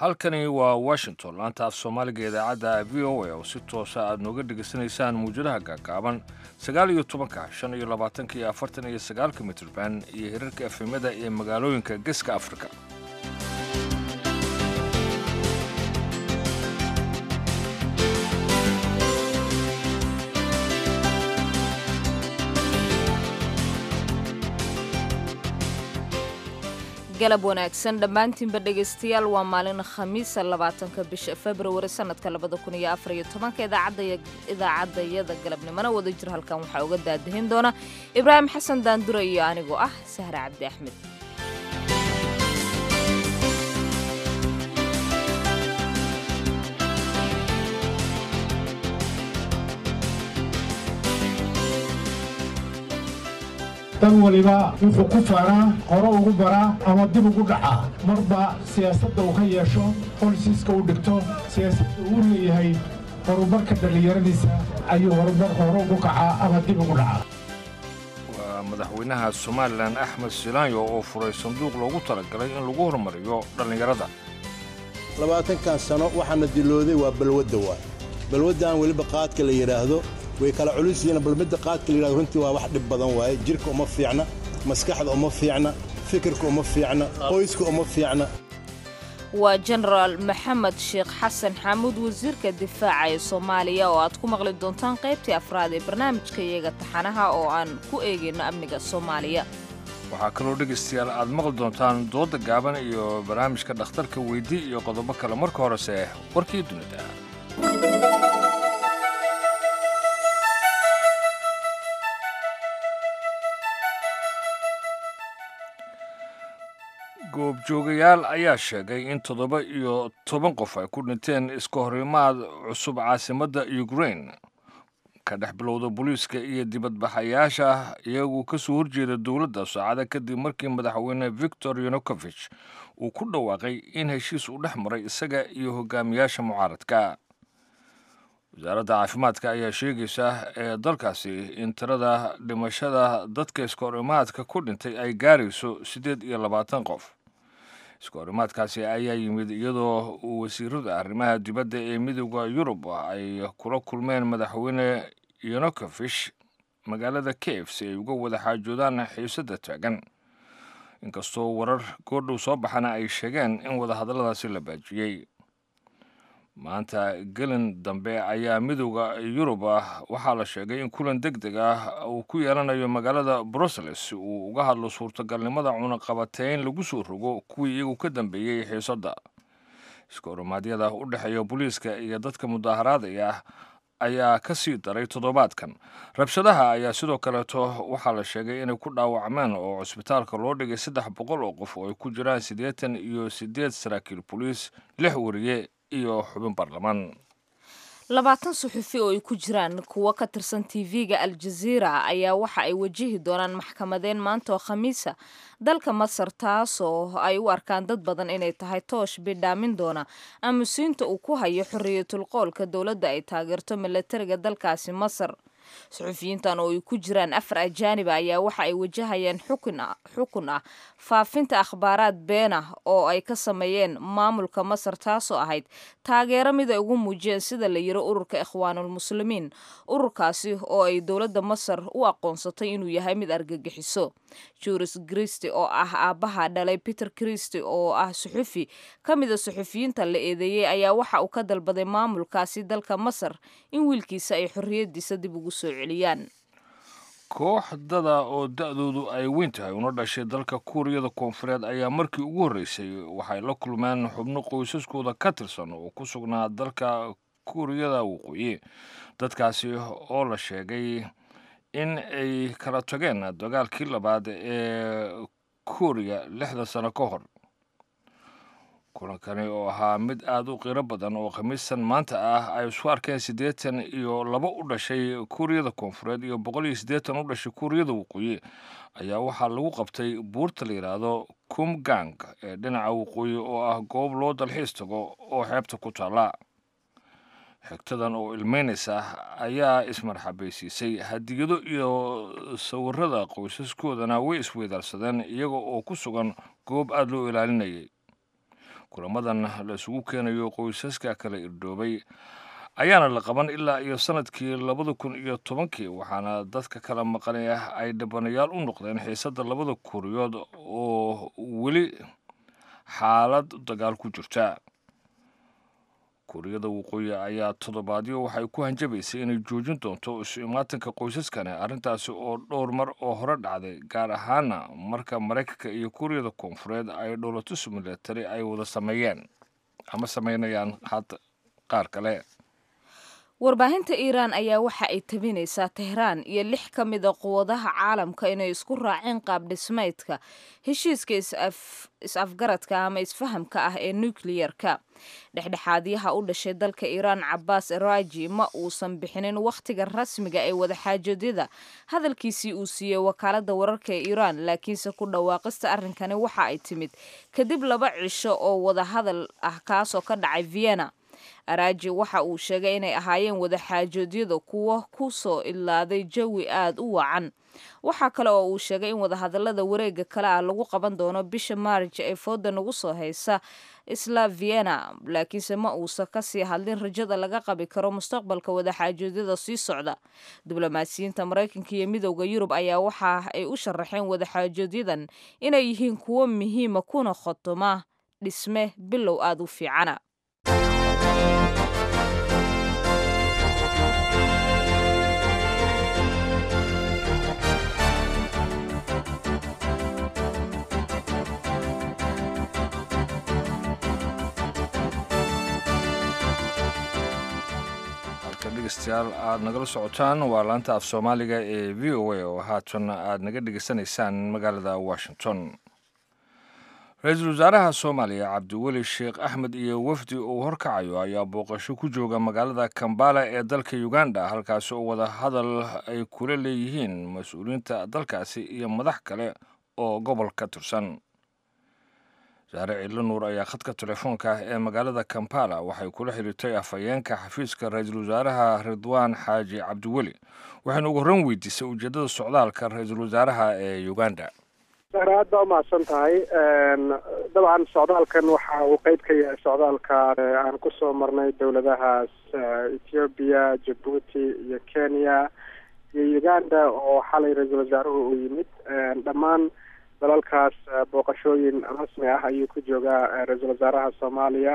halkani waa washington laanta af soomaaliga idaacadda v o a oo si toosa aad nooga dhegaysanaysaan muwjadaha gaagaaban sagaal iyo tobanka shan iyo labaatanka iyo afartan iyo sagaalka mitrban iyo hirarka efemyada ee magaalooyinka geeska afrika galab wanaagsan dhammaantiinba dhegaystayaal waa maalin khamiisa labaatanka bisha februari sanadka labada kun iyo afar iyo tobanka idaacadayada galabnimona wada jir halkan waxaa uga daadahin doona ibraahim xasan daandure iyo anigoo ah sahre cabdi axmed dan waliba wuxuu ku faanaa hore ugu baraa ama dib ugu dhacaa marba siyaasadda uu ka yeesho bolisiiska u dhigto siyaasadda uu leeyahay horumarka dhallinyaradiisa ayuu horumar hore ugu kacaa ama dib ugu dhacaa waa madaxweynaha somalilan axmed silaanyo oo furay sanduuq loogu talagalay in lagu horumariyo dhallinyarada labaatankan sano waxaana dilooday waa balwadda waay balwaddan weliba qaadka la yidhaahdo way kala culus yihiin bal midda qaadka la yidhahdo runtii waa wax dhib badan waaye jirka uma fiicna maskaxda uma fiicna fikirka uma fiicna qoyska uma fiicna waa jenaraal maxamed sheekh xasan xamuud wasiirka difaaca ee soomaaliya oo aad ku maqli doontaan qaybtii afraad ee barnaamijka iyaga taxanaha oo aan ku eegayno amniga soomaaliya waxaa kaloo dhegaystayaal aad maqli doontaan doodda gaaban iyo barnaamijka dhakhtarka weyddi iyo qodobo kale marka horese warkii dunida goobjoogayaal ayaa sheegay in toddoba iyo toban qof ay ku dhinteen iska horimaad cusub caasimadda ukrain ka dhex bilowda booliiska iyo dibadbaxayaasha iyagu ka soo horjeeda dowladda saacada kadib markii madaxweyne victor yanukovich uu ku dhawaaqay in heshiis uu dhex maray isaga iyo hogaamiyaasha mucaaradka wasaaradda caafimaadka ayaa sheegaysa ee dalkaasi in tirada dhimashada dadka iskahorimaadka ku dhintay ay gaarayso siddeed iyo labaatan qof iskahorimaadkaasi ayaa yimid iyadoo uu wasiirada arrimaha dibadda ee midooda yurub ay kula kulmeen madaxweyne yonokovish magaalada kiev si ay uga wada xaajoodaan xiisadda taagan inkastoo warar goordhow soo baxana ay sheegeen in wadahadalladaasi la baajiyey maanta gelin dambe ayaa midooda yurub ah waxaa la sheegay in kulan deg deg ah uu ku yeelanayo magaalada brussels si uu uga hadlo suurtagalnimada cunaqabateyn lagu soo rogo kuwii iyagu ka dambeeyey xiisadda iskahorumaadyada u dhexeeya booliiska iyo dadka mudaaharaadaya ah ayaa ka sii daray toddobaadkan rabshadaha ayaa sidoo kaleeto waxaa la sheegay inay ku dhaawacmeen oo cusbitaalka loo dhigay saddex boqol oo qof oo ay ku jiraan siddeetan iyo siddeed saraakiil boliis lix wariye iyo xubin baarlamaan labaatan suxufi oo ay ku jiraan kuwo ka tirsan tv-ga al-jaziira ayaa waxa ay wajihi doonaan maxkamadeen maanta oo khamiisa dalka masar taasoo ay u arkaan dad badan inay tahay toosh bidhaamin doona aamusiinta uu ku hayo xorriyatul qoolka dowladda ay taageerto milatariga dalkaasi masar suxufiyiintan oo ay ku jiraan afar ajaaniba ayaa waxa ay wajahayaan xukun ah faafinta akhbaaraad been ah oo ay ka sameeyeen maamulka masar taasoo ahayd taageero mid ay ugu muujiyeen sida la yiro ururka ikhwaanulmuslimiin ururkaasi oo ay dowladda masar u aqoonsatay inuu yahay mid argagixiso juris christi oo ah aabbaha dhalay peter christi oo ah suxufi ka mida suxufiyiinta la eedeeyey ayaa waxa uu ka dalbaday maamulkaasi dalka masar in wiilkiisa ay xorriyadiisa dib ugu soo celiyaan koox dada oo da-doodu ay weyn tahay una dhashay dalka kuuriyada koonfureed ayaa markii ugu horreysay waxay la kulmeen xubno qoysaskooda ka tirsan oo ku sugnaa dalka kuuriyada waqooyi dadkaasi oo la sheegay in ay kala tageen dagaalkii labaad ee kuuriya lixdan sano ka hor kulankani oo ahaa mid aada u qiiro badan oo khamiistan maanta ah ay isku arkeen siddeetan iyo laba u dhashay kuuriyada koonfureed iyo boqol iyo siddeetan u dhashay kuuriyada waqooyi ayaa waxaa lagu qabtay buurta la yidhaahdo kumgang ee dhinaca waqooyi oo ah goob loo dalxiis tago oo xeebta ku taalla xigtadan oo ilmeynaysa ayaa ismarxabaysiisay hadiyado iyo sawirada qoysaskoodana way isweydaarsadeen iyaga oo ku sugan goob aada loo ilaalinayay kulamadan la isugu keenayo qoysaska kala irdhoobay ayaana la qaban ilaa iyo sanadkii labada kun iyo tobankii waxaana dadka kala maqanay ah ay dhibanayaal u noqdeen xiisadda labada kuriyood oo weli xaalad dagaal ku jirta kuuriyada waqooyi ayaa toddobaadyo waxay ku hanjabaysay inay joojin doonto isu imaatanka qoysaskani arrintaasi oo dhowr mar oo hore dhacday gaar ahaana marka maraykanka iyo kuuriyada koonfureed ay dhowlatus milatari ay wada sameeyeen ama sameynayaan hadda qaar kale warbaahinta iiraan ayaa waxa ay tabinaysaa tehraan iyo lix ka mida quwadaha caalamka inay isku raaceen qaab dhismeydka heshiiska is-afgaradka ama isfahamka ah ee nukliyerka dhexdhexaadyaha u dhashay dalka iiraan cabaas eraji ma uusan bixinin wakhtiga rasmiga ee wadaxaajodyada hadalkiisii uu siiyey wakaalada wararka ee iiraan laakiinse ku dhawaaqista arrinkani waxa ay timid kadib laba cisho oo wadahadal ah kaasoo ka dhacay vienna araaji waxa uu sheegay inay ahaayeen wadaxaajoodyada kuwo ku soo ilaaday jawi aada u wacan waxaa kale oo uu sheegay in wadahadalada wareega kale ah lagu qaban doono bisha maarj ee fooda nagu soo haysa isla vienna laakiinse ma uusan kasii hadlin rajada laga qabi karo mustaqbalka wadaxaajoodyada sii socda diblomaasiyiinta maraykanka iyo midowda yurub ayaa waxa ay u sharaxeen wadaxaajoodyadan inay yihiin kuwo muhiima kuna khotoma dhisme bilow aada u fiicana dhegeystayaal aada nagala socotaan waa laanta af soomaaliga ee v o a oo haatan aada naga dhegeysanaysaan magaalada washington ra-iisul wasaaraha soomaaliya cabdiweli sheekh axmed iyo wafdi uu horkacayo ayaa booqasho ku jooga magaalada kambala ee dalka uganda halkaasi oo wada hadal ay kula leeyihiin mas-uuliyiinta dalkaasi iyo madax kale oo gobol ka tirsan saare cidlo nuur ayaa khadka telefoonka ah ee magaalada kampala waxay kula xiriirtay afhayeenka xafiiska ra-iisul wasaaraha ridwaan xaaji cabdiweli waxayna ugu horran weydiisay ujeeddada socdaalka ra-iisul wasaaraha ee uganda sare aad baa umahadsan tahay dabcan socdaalkan waxa uu qeyb ka yahay socdaalka aan kusoo marnay dowladahaas ethoobiya jabuuti iyo kenya iyo uganda oo xalay ra-iisul wasaaruhu uu yimid dhammaan dalalkaas booqashooyin rasmi ah ayuu ku joogaa ra-iisul wasaaraha soomaaliya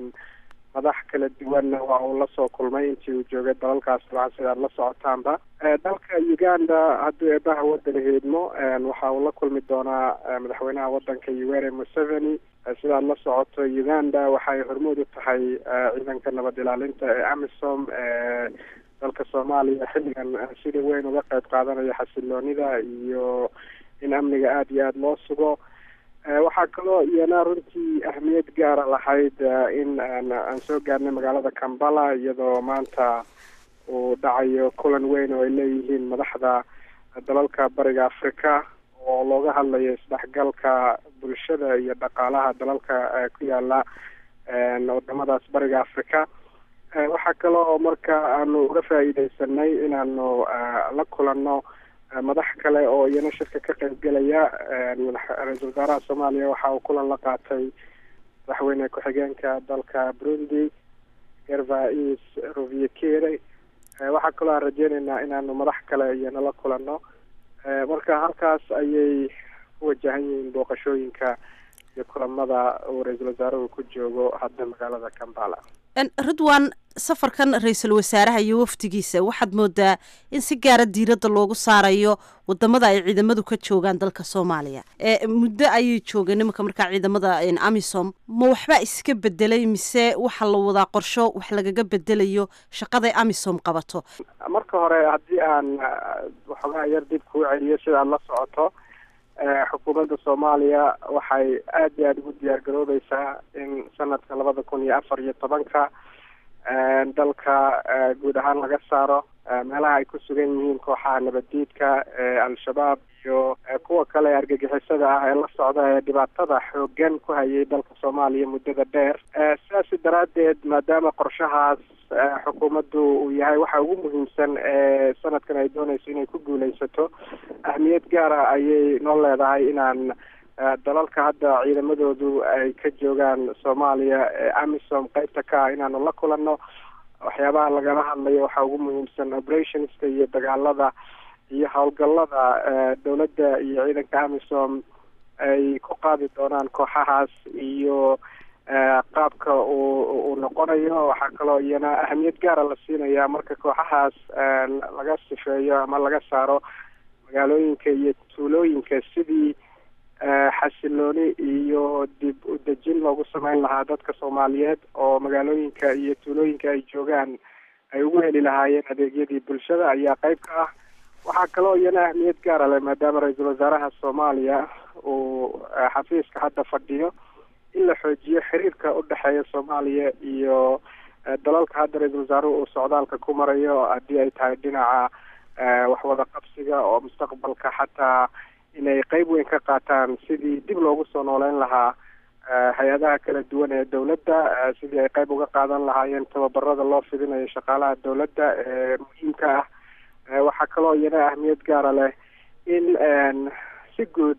madax kala duwanna waa uu lasoo kulmay intii uu joogay dalalkaas dabcan sidaad la socotaanba dalka uganda hadduu eebaha waddan heedmo waxa uu la kulmi doonaa madaxweynaha waddanka yoweri museveni sidaad la socoto uganda waxay hormuud u tahay ciidanka nabad ilaalinta ee amisom ee dalka soomaaliya xilligan sida weyn uga qayb qaadanaya xasiloonida iyo in amniga aada iyo aada loo sugo waxaa kaloo iyana runtii ahmiyad gaara lahayd in aan soo gaarnay magaalada kambala iyadoo maanta uu dhacayo kulan weyn oo ay leeyihiin madaxda dalalka bariga africa oo looga hadlayo isdhexgalka bulshada iyo dhaqaalaha dalalka ku yaala wadamadaas bariga africa waxaa kale oo marka aanu uga faa'iideysanay inaanu la kulanno madax kale oo iyana shirka ka qaybgelaya ra-iisul wasaaraha soomaaliya waxa uu kulan la qaatay madaxweyne ku-xigeenka dalka burundi gervais roviekere waxaa kaloo aan rajeyneynaa inaanu madax kale iyana la kulanno marka halkaas ayay ku wajahan yihiin booqashooyinka iyo kulamada uu ra-iisul wasaaruhu ku joogo hadda magaalada kambala ridwan safarkan ra-iisul wasaaraha iyo wafdigiisa waxaad moodaa in si gaara diiradda loogu saarayo wadamada ay ciidamadu ka joogaan dalka soomaaliya muddo ayay joogeen nimanka markaa ciidamada amisom ma waxbaa iska bedelay mise waxaa la wadaa qorsho wax lagaga bedelayo shaqaday amisom qabato marka hore haddii aan waxoogaa yar dib kuu celiyo sidaad la socoto xukuumadda soomaaliya waxay aada iyo aada ugu diyaar garoobeysaa in sanadka labada kun iyo afar iyo tobanka dalka guud ahaan laga saaro meelaha ay ku sugan yihiin kooxaha nabaddiidka al-shabaab iyo kuwa kale argagixisada ah ee la socda ee dhibaatada xoogan ku hayay dalka soomaaliya muddada dheer sidaasi daraaddeed maadaama qorshahaas xukuumaddu uu yahay waxa ugu muhiimsan ee sanadkan ay doonayso inay ku guuleysato ahmiyad gaara ayay noo leedahay inaan dalalka hadda ciidamadoodu ay ka joogaan soomaaliya ee amisom qeybta ka ah inaanu la kulanno waxyaabaha lagala hadlayo waxaa ugu muhiimsan operationska iyo dagaalada iyo howlgallada dowladda iyo ciidanka amisom ay ku qaadi doonaan kooxahaas iyo qaabka uu uu noqonayo waxaa kaloo iyana ahamiyad gaara la siinayaa marka kooxahaas laga sifeeyo ama laga saaro magaalooyinka iyo tuulooyinka sidii xasilooni iyo dib u dejin loogu sameyn lahaa dadka soomaaliyeed oo magaalooyinka iyo tuulooyinka ay joogaan ay ugu heli lahaayeen adeegyadii bulshada ayaa qeyb ka ah waxaa kaloo iyana ahmiyad gaara leh maadaama ra-iisul wasaaraha soomaaliya uu xafiiska hadda fadhiyo in la xoojiyo xiriirka u dhexeeya soomaaliya iyo dalalka hadda ra-iisul wasaaruhu uu socdaalka ku marayo haddii ay tahay dhinaca waxwada qabsiga oo mustaqbalka xataa inay qeyb weyn ka qaataan sidii dib loogu soo nooleyn lahaa hay-adaha kala duwan ee dowladda sidii ay qeyb uga qaadan lahaayeen tababarada loo fidinayo shaqaalaha dowladda ee muhiimka ah waxaa kaloo iyana ahmiyad gaara leh in si guud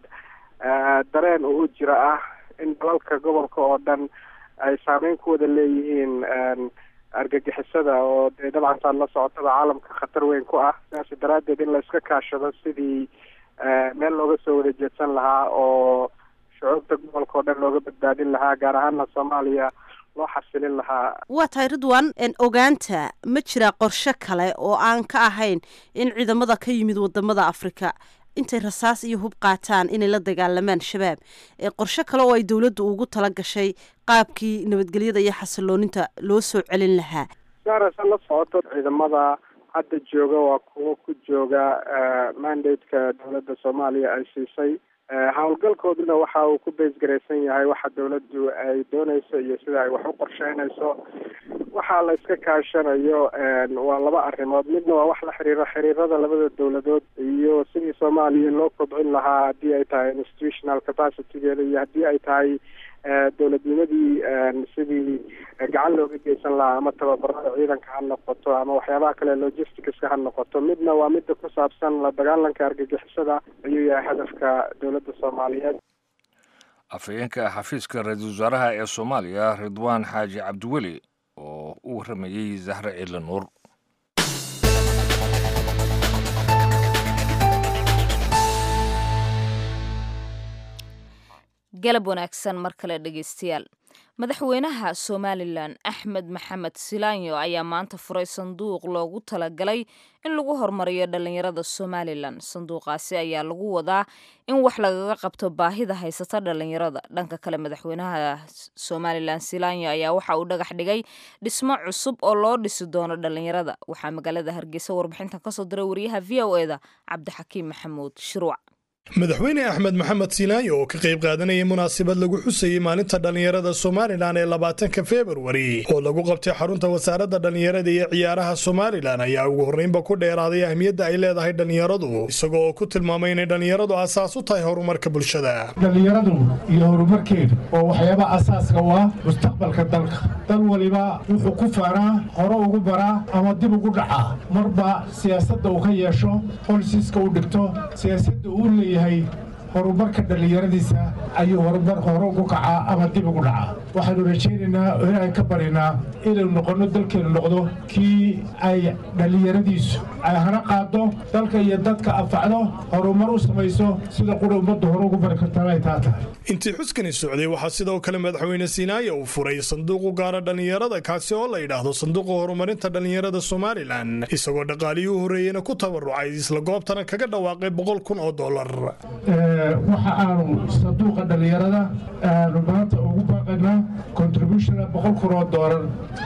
dareen uu jira ah in dalalka gobolka oo dhan ay saameyn ku wada leeyihiin argagixisada oo dee dabcan saad la socotada caalamka khatar weyn ku ah sidaas daraaddeed in la iska kaashado sidii meel looga soo wada jeedsan lahaa oo shucuubta gobolka oo dhan looga badbaadin lahaa gaar ahaana soomaaliya loo xasilin lahaa waa tahay ridwan ogaanta ma jiraa qorshe kale oo aan ka ahayn in ciidamada ka yimid wadamada afrika intay rasaas iyo hub qaataan inay la dagaalamaan shabaab qorshe kale oo ay dowladdu ugu tala gashay qaabkii nabadgelyada iyo xasilooninta loo soo celin lahaa saarasa la socoto ciidamada hadda jooga waa kuwo ku jooga mandate-ka dowladda soomaaliya ay siisay howlgalkooduna waxa uu ku beysgaraysan yahay waxa dowladdu ay dooneyso iyo sida ay wax u qorsheynayso waxaa la iska kaashanayo waa laba arrimood midna waa wax la xiriiro xiriirada labada dowladood iyo sidii soomaaliya loo kobcin lahaa haddii ay tahay institutional capacitygeeda iyo haddii ay tahay dowladnimadii sidii gacan looga geysan lahaa ama tababarada ciidanka ha noqoto ama waxyaabaha kale logisticska ha noqoto midna waa midda ku saabsan la dagaalanka argagixisada ayuu yahay hadafka dowladda soomaaliyeed afhayeenka xafiiska ra-iisul wasaaraha ee soomaaliya ridwaan xaaji cabdiweli oo u warramayey zahre ciidle nuur galab wanaagsan mar kale dhegeystayaal madaxweynaha somalilan axmed maxamed silaanyo ayaa maanta furay sanduuq loogu talagalay in lagu horumariyo dhallinyarada somalilan sanduuqaasi ayaa lagu wadaa in wax lagaga qabto baahida haysata dhallinyarada dhanka kale madaxweynaha somalilan silaanyo ayaa waxa uu dhagax dhigay dhismo cusub oo loo dhisi doono dhallinyarada waxaa magaalada hargeysa warbixintan kasoo diray wariyaha v o eda cabdixakiim maxamuud shiruuc madaxweyne axmed maxamed siinaayo oo ka qayb qaadanayay munaasabad lagu xusayey maalinta dhallinyarada somalilan ee labaatanka februari oo lagu qabtay xarunta wasaaradda dhallinyarada iyo ciyaaraha somalilan ayaa ugu horreynba ku dheeraaday ahmiyadda ay leedahay dhallinyaradu isagoo oo ku tilmaamay inay dhallinyaradu asaas u tahay horumarka bulshada dhallinyaradu iyo horumarkeedu waa waxyaaba asaaska u ah mustaqbalka dalka dal waliba wuxuu ku faanaa hore ugu baraa ama dib ugu dhacaa marba siyaasadda uu ka yeesho bolisiiska u dhigto siyaasadda uu leeyahay horumarka dhallinyaradiisa ayuu horumar hore ugu kacaa ama dib ugu dhacaa waxaanu rajaynaynaa oo ilaahay ka baryaynaa inaynu noqonno dalkeenu noqdo kii ay dhallinyaradiisu ay hana qaado dalka iyo dadka anfacdo horumar u samayso sida qura ummadda hore ugu bari kartaan ay taa tahay intii xuskani socday waxaa sidoo kale madaxweyne siinaayo uu furay sanduuq u gaara dhallinyarada kaasi oo la yidhaahdo sanduuqa horumarinta dhallinyarada somalilan isagoo dhaqaaliyii u horreeyeyna ku tabarucay isla goobtana kaga dhawaaqay boqol kun oo dollar waxa aanu sanduuqa dhallinyarada aanu maanta ugu baaqaynaa contributiona boqol kun oo doolar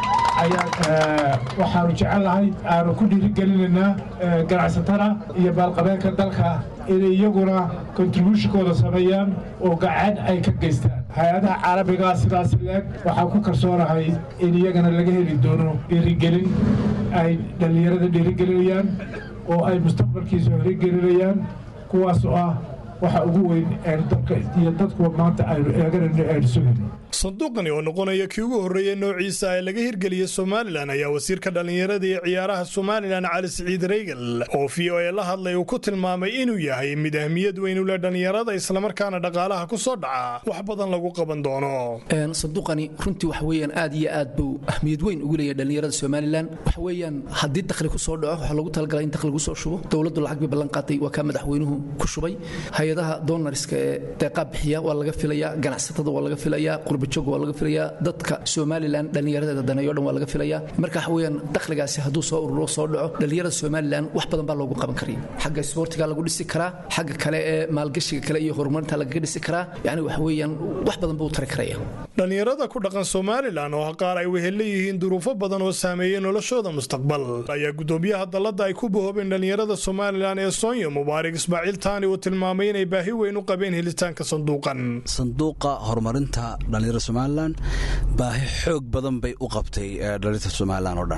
ayaa waxaanu jecelnahay aanu ku dhiirigelinaynaa ganacsatada iyo baalqabeenka dalka inay iyaguna contributionkooda sameeyaan oo gacan ay ka geystaan hay-adaha caalamigaa sidaas leeg waxaan ku kalsoonahay in iyagana laga heli doono dhiirigelin ay dhallinyarada dhiirigelinayaan oo ay mustaqbalkiisa horigelinayaan kuwaas oo ah waxa ugu weyn dalka iyo dadkuwa maanta aynu eeganayno aynu sugayno sanduuqani oo noqonaya kii ugu horreeyey noociisa ee laga hirgeliyey somalilan ayaa wasiirka dhallinyarada iyo ciyaaraha somalilan cali siciid reygal oo v o e la hadlay uu ku tilmaamay inuu yahay mid ahmiyad weyn u leh dhallinyarada islamarkaana dhaqaalaha ku soo dhaca wax badan lagu qaban doono sanduuqani runtii waxa weeyaan aad iyo aad buu ahmiyad weyn ugu leeyahay dhallinyarada somalilan waxa weeyaan haddii dakhli ku soo dhaco waxaa lagu talagalay in dakhli lagu soo shubo dowladdu lacag bay ballan qaatay waa kaa madaxweynuhu ku shubay hay-adaha doonariska ee deeqaa bixiya waa laga filayaa ganacsatada waa laga filayaa qurbajoog waa laga filayaa dadka somalilan dhallinyaradeeda daneeyo dhan waa laga filayaa marka waxa weeyaan dakhligaasi hadduu soo ururo soo dhaco dhallinyarada somalilan wax badan baa loogu qaban karaya xagga isboortiga lagu dhisi karaa xagga kale ee maalgashiga kale iyo horumarinta lagaga dhisi karaa yacni waxa weeyaan wax badan buu tari karaya dhallinyarada ku dhaqan somalilan oo qaar ay wehel leeyihiin duruufo badan oo saameeyey noloshooda mustaqbal ayaa gudoomiyaha dalladda ay ku bahoobeen dhallinyarada somalilan ee sonya mubaarak ismaaciil taani uu tilmaamay inay baahi weyn u qabeen helitaanka sanduuqan sanduuqa horumarinta dhallinyarada somalilan baahi xoog badan bay u qabtay dhallinyarta somalilan oo dhan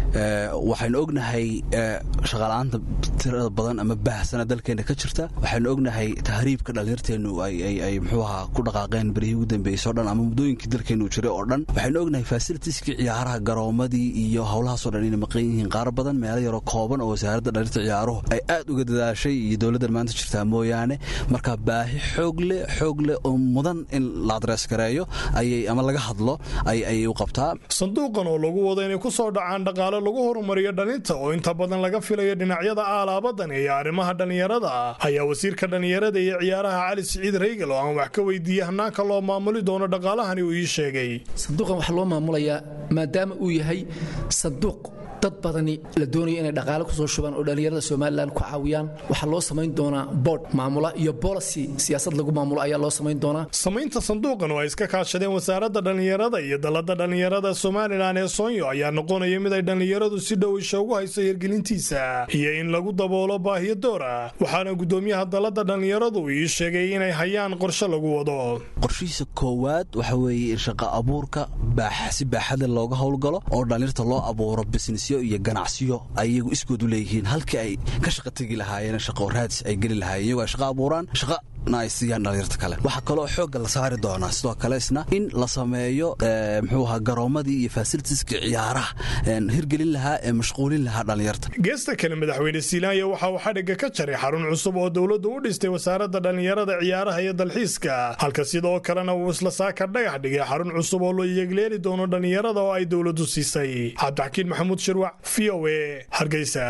waxaynu ognahay shaqaala-aanta tirada badan ama baahsana dalkeena ka jirta waxaynu ognahay tahriibka dhallinyarteennu ay muxuu ahaa ku dhaqaaqeen berihii ugu dambeysay o dhan ama muddooyinkii dalkeennu jiray oo dhan waxaynu ognahay fasilitiskii ciyaaraha garoomadii iyo howlahaasoo dhan inay maqan yihiin qaar badan meelo yaroo kooban oo wasaaradda dhallinyarta ciyaaruhu ay aad uga dadaashay iyo dowladdan maanta jirtaa mooyaane marka baahi xoog leh xoog leh oo mudan in la adrees gareeyo ayay ama laga hadlo ayay u qabtaa sanduuqan oo lagu wado inay ku soo dhacaan dhaqaale lagu horumariyo dhalinta oo inta badan laga filayo dhinacyada aalaabadan iyo arrimaha dhallinyarada ayaa wasiirka dhallinyarada iyo ciyaaraha cali siciid reygal oo aan wax ka weydiiyey hanaanka loo maamuli doono dhaqaalahani uu ii sheegay sanduuqan waxaa loo maamulayaa maadaama uu yahay sanduuq dad badani la doonaya inay dhaqaale kusoo shubaan oo dhallinyarada somalilan ku caawiyaan waxaa loo samayn doonaa board maamula iyo policy siyaasad lagu maamulo ayaa loo samayn doonaa samaynta sanduuqan oo ay iska kaashadeen wasaaradda dhallinyarada iyo dalladda dhallinyarada somalilan ee soonyo ayaa noqonaya mid ay dhallinyaradu si dhow isha ugu hayso hirgelintiisa iyo in lagu daboolo baahiyo door ah waxaana gudoomiyaha dalladda dhallinyaradu ii sheegay inay hayaan qorshe lagu wado qorshihiisa koowaad waxa weeye in shaqa abuurka si baaxadle looga howlgalo oo dhallinyarta loo abuuro business iyo ganacsiyo ayagu iskoodu leeyihiin halkii ay ka shaqa tegi lahaayeen shaqo raadis ay geli lahaayeen iyagoo ay shaqa abuuraan shaqa na ay siiyaan dhallinyarta kale waxaa kaloo xoogga la saari doonaa sidoo kale isna in la sameeyo muxuu ahaa garoomadii iyo fasilitiskii ciyaaraha hirgelin lahaa ee mashquulin lahaa dhallinyarta geesta kale madaxweyne silaanya waxa uu xadhigga ka jaray xarun cusub oo dowladdu u dhistay wasaaradda dhallinyarada ciyaaraha iyo dalxiiska halka sidoo kalena uu isla saaka dhagax dhigay xarun cusub oo loo iyegleeli doono dhallinyarada oo ay dowladdu siisay cabdixakiin maxamuud shirwac v o e hargeysa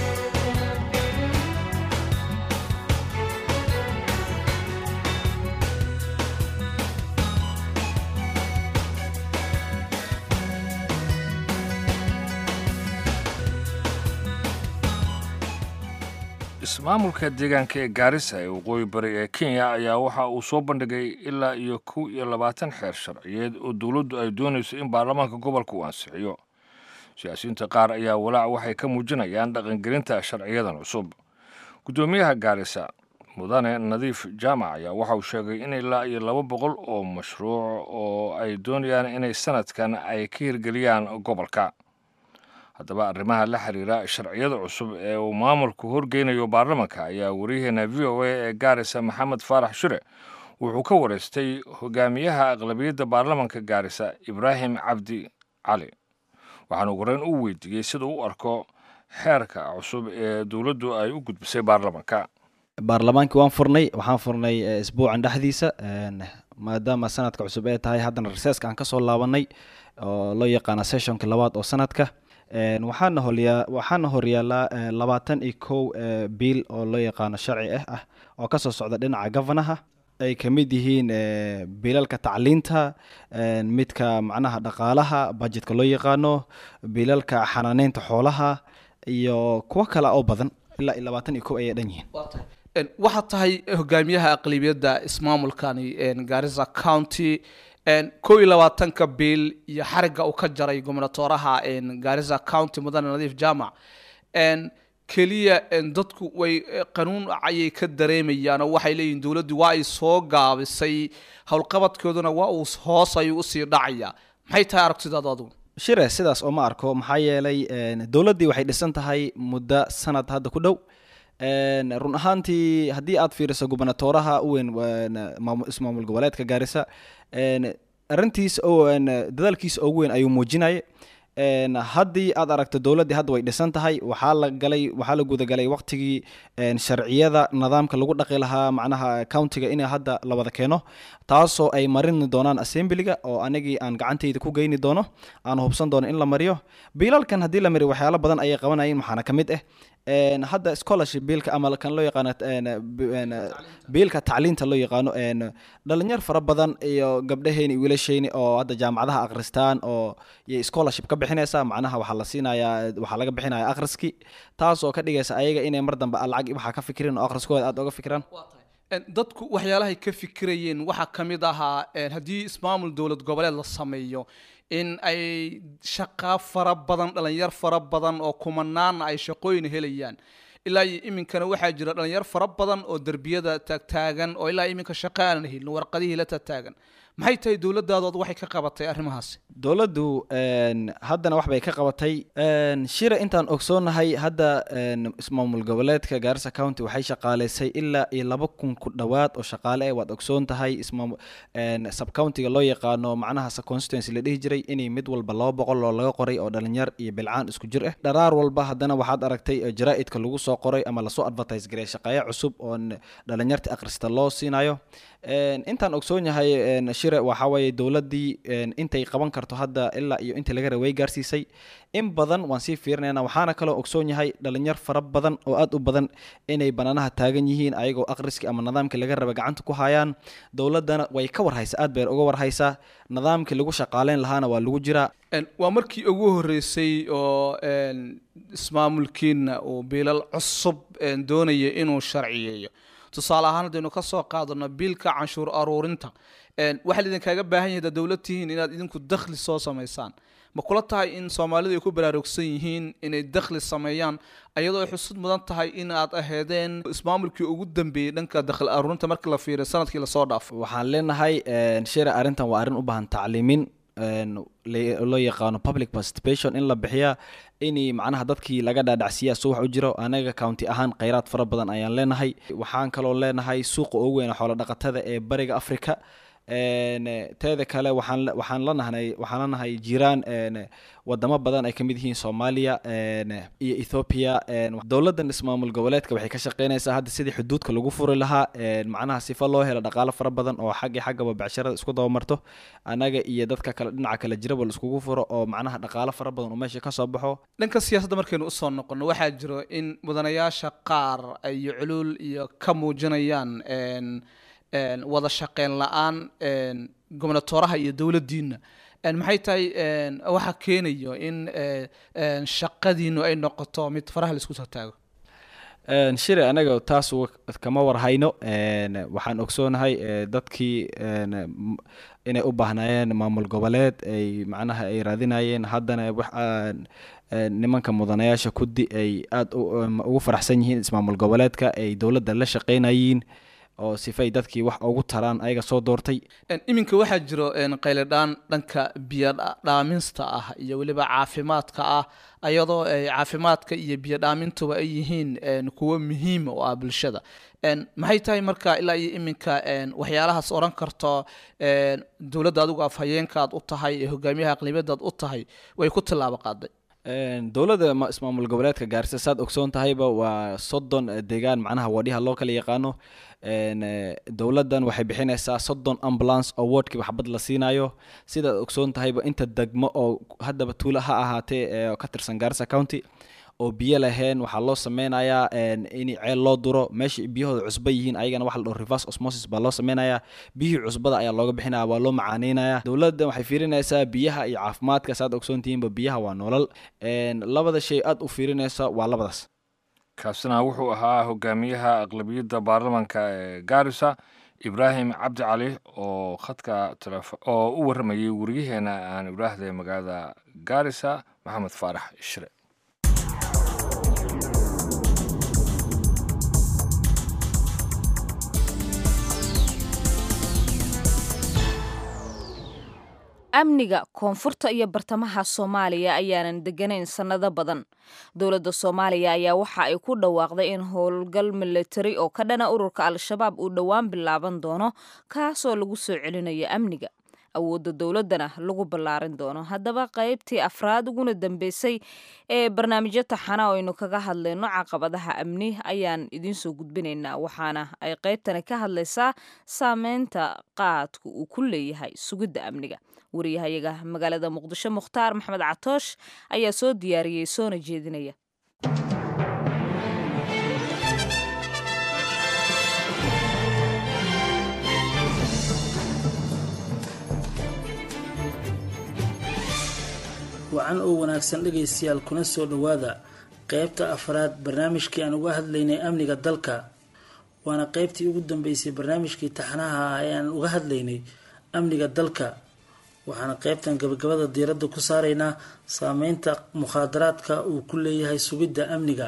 ismaamulka deegaanka ee gaarisa ee waqooyi bari ee kenya ayaa waxa uu soo bandhigay ilaa iyo kow iyo labaatan xeer sharciyeed oo dowladdu ay doonayso in baarlamaanka gobolka uu ansixiyo siyaasiyiinta qaar ayaa walaac waxay ka muujinayaan dhaqangelinta sharciyadan cusub guddoomiyaha gaarisa mudane nadiif jaamac ayaa waxa uu sheegay in ilaa iyo laba boqol oo mashruuc oo ay doonayaan inay sanadkan ay ka hirgeliyaan gobolka haddaba arrimaha la xiriira sharciyada cusub ee uu maamulku horgeynayo baarlamanka ayaa wariyaheena v o a ee gaarisa maxamed faarax shure wuxuu ka wareystay hogaamiyaha aqlabiyadda baarlamanka gaarisa ibraahim cabdi cali waxaana ugu horeyn u weydiiyey sida u arko xeerka cusub ee dowladdu ay u gudbisay baarlamanka baarlamaankii waan furnay waxaan furnay isbuucan dhexdiisa maadaama sanadka cusub ee tahay haddana reseska aan kasoo laabanay oo loo yaqaana sessionka labaad oo sanadka waxaana holyaa waxaana horyaalaa labaatan iyo kow biil oo loo yaqaano sharci ah ah oo kasoo socda dhinaca gofanaha ay ka mid yihiin biilalka tacliinta midka macnaha dhaqaalaha bajetka loo yaqaano biilalka xanaaneynta xoolaha iyo kuwo kale oo badan ilaa iyo labaatan iyo kow ayay dhan yihiin waxaad tahay hogaamiyaha aqlibiyadda ismaamulkani garissa county kow iyo labaatanka biil iyo xariga uu ka jaray gobnatooraha garissa county mudane nadiif jaamac keliya dadku way qanuun ayay ka dareemayaan oo waxay leeyihin dowladdu waa ay soo gaabisay howlqabadkooduna waa uu hoos ayuu usii dhacaya maxay tahay aragtidaadu adigu shire sidaas oo ma arko maxaa yeelay dowladdii waxay dhisan tahay muddo sanad hadda ku dhow run ahaantii haddii aad fiiriso gubernatoraha u weyn ismaamul goboleedka gaarisa arrintiis dadaalkiisa ugu weyn ayuu muujinaya haddii aad aragto dowladdii hadda way dhisan tahay waxaa la galay waxaa la gudagalay waqtigii sharciyada nidaamka lagu dhaqi lahaa macnaha countiga in hadda la wada keeno taasoo ay marin doonaan assemblyga oo anigii aan gacantayda ku geyni doono aan hubsan doono in la mariyo biilalkan haddii la mariyo waxyaalo badan ayay qabanayeen waxaana ka mid ah hadda scholarship biilka ama kan loo yaqaano biilka tacliinta loo yaqaano dhalinyar fara badan iyo gabdhaheeni wiilasheyni oo hadda jaamacadaha akhristaan oo iyo scholarship ka bixinaysa macnaha waxaa la siinayaa waxaa laga bixinaya akhriski taasoo ka dhigaysa ayaga inay mar dambe lacag waxaa ka fikirin oo akhriskooda aad oga fikiraan dadku waxyaalahay ka fikirayeen waxaa ka mid ahaa haddii ismaamul dowlad goboleed la sameeyo in ay shaqaa fara badan dhalinyar fara badan oo kumanaana ay shaqooyin helayaan ilaa iyo iminkana waxaa jira dhalinyar fara badan oo derbiyada taagtaagan oo ilaa iminka shaqo aanan helin warqadihii la taagtaagan maxay tahay dowladaadood waxay ka qabatay arrimahaasi dowladdu haddana wax bay ka qabatay shira intaan ogsoonahay hadda ismaamul goboleedka gaarisa county waxay shaqaaleysay ilaa iyo laba kun ku dhowaad oo shaqaale eh waad ogsoon tahay subcountiga loo yaqaano macnaha constituency la dhihi jiray inay mid walba laba boqol oo laga qoray oo dhalinyar iyo bilcaan isku jir ah dharaar walba haddana waxaad aragtay jaraa'idka lagu soo qoray ama lasoo advertise gareey shaqeeye cusub oo dhalinyarta akhrista loo siinayo intaan ogsoon yahay shire waxaa weeye dowladdii intay qaban karto hadda ilaa iyo inta laga raway gaarsiisay in badan waan sii fiirinayna waxaana kaloo ogsoon yahay dhalinyar fara badan oo aad u badan inay banaanaha taagan yihiin ayagoo akhriski ama nidaamkii laga raba gacanta ku hayaan dowladdana way ka warhaysaa aad bay uga warhaysaa nidaamkii lagu shaqaaleyn lahaana waa lagu jiraa waa markii ugu horeysay oo ismaamulkiina uu biilal cusub doonaya inuu sharciyeeyo tusaale ahaan haddaynu ka soo qaadano biilka canshuur aruurinta waxaa idinkaaga baahan yahay dowlad tihiin inaad idinku dakhli soo samaysaan ma kula tahay in soomaalidu ay ku baraarugsan yihiin inay dakhli sameeyaan ayadoo ay xusud mudan tahay in aad aheedeen ismaamulkii ugu dambeeyey dhanka dakhli aruurinta markii la fiiriyo sanadkii lasoo dhaafo waxaan leenahay shira arrintan waa arrin u baahan tacliimin loo yaqaano public participation in la bixiya in macnaha dadkii laga dhaadhacsiiya soo wax u jiro anaga county ahaan kheyraad fara badan ayaan leenahay waxaan kaloo leenahay suuqa ugu weyn xoolo dhaqatada ee bariga africa teeda kale waxaan waxaan la nahnay waxaan la nahay jiraan wadamo badan ay kamid yihiin soomaaliya iyo ethiopia dowladdan ismaamul goboleedka waxay ka shaqeynaysaa hadda sidii xuduudka lagu furi lahaa macnaha sifo loo helo dhaqaalo fara badan oo xaggi xaggaba becsharada isku dabamarto anaga iyo dadka kale dhinaca kale jiraba la iskugu furo oo macnaha dhaqaalo fara badan oo meesha kasoo baxo dhanka siyaasadda markaynu usoo noqono waxaa jiro in mudanayaasha qaar ay culuul iyo ka muujinayaan wada shaqeyn la-aan gobnatoraha iyo dowladdiina maxay tahay waxa keenayo in shaqadiinu ay noqoto mid faraha laisku soo taago shire anaga taas kama warhayno waxaan ogsoonahay dadkii inay u baahnaayeen maamul goboleed ay macnaha ay raadinayeen haddana nimanka mudanayaasha kudi ay aada ugu faraxsan yihiin ismaamul goboleedka ay dowladda la shaqeynayiin oo sifay dadkii wax ugu taraan ayaga soo doortay iminka waxaa jiro qayladhaan dhanka biyodhaaminsta ah iyo weliba caafimaadka ah ayadoo caafimaadka iyo biyodhaamintuba ay yihiin kuwo muhiima oo ah bulshada maxay tahay marka ilaa iyo iminka waxyaalahaas odhan karto dowladda adigu afhayeenkaad u tahay ee hogaamiyaha aqlibiyadaad u tahay way ku tilaabo qaaday dowladda ismaamul goboleedka gaarisa saad ogsoon tahayba waa soddon deegaan macnaha wadhiha loo kala yaqaano dowladdan waxay bixinaysaa soddon ambulance oo wardkiiba xabad la siinayo sidaad ogsoon tahayba inta degmo oo haddaba tuulo ha ahaatee ee ka tirsan gaarisa county oo biyo laheen waxaa loo sameynayaa in ceel loo duro meesha biyahooda cusba yihiin ayagana waxa la dhaho reverse osmosis baa loo sameynayaa biyihii cusbada ayaa looga bixinaya waa loo macaaneynaya dowladda waxay fiirinaysaa biyaha iyo caafimaadka saad ogsoontihiinba biyaha waa nolol labada shay aad u fiirinaysa waa labadaas kaasina wuxuu ahaa hogaamiyaha aqlabiyadda baarlamanka ee gaarisa ibraahim cabdi cali oo khadka oo u warramayay wariyaheena aan ibraahday magaalada gaarisa maxamed faarax ishre amniga koonfurta iyo bartamaha soomaaliya ayaanan deganayn sannado badan dowladda soomaaliya ayaa waxa ay ku dhawaaqday in howlgal militari oo ka dhana ururka al-shabaab uu dhowaan bilaaban doono kaasoo lagu soo celinayo amniga awoodda dowladdana lagu ballaarin doono haddaba qaybtii afraad uguna dambeysay ee barnaamijyo taxana oo aynu kaga hadlayno caqabadaha amni ayaan idiinsoo gudbinaynaa waxaana ay qaybtani ka hadlaysaa saameynta qaadka uu ku leeyahay sugidda amniga wariyahayaga magaalada muqdisho mukhtaar maxamed catoosh ayaa soo diyaariyey soona jeedinaya wacan oo wanaagsan dhegaystayaal kuna soo dhowaada qeybta afraad barnaamijkii aan uga hadlaynay amniga dalka waana qeybtii ugu dambeysay barnaamijkii taxnaha ah ee aan uga hadlaynay amniga dalka waxaana qeybtan gabagabada diiradda ku saaraynaa saameynta mukhaadaraadka uu ku leeyahay sugidda amniga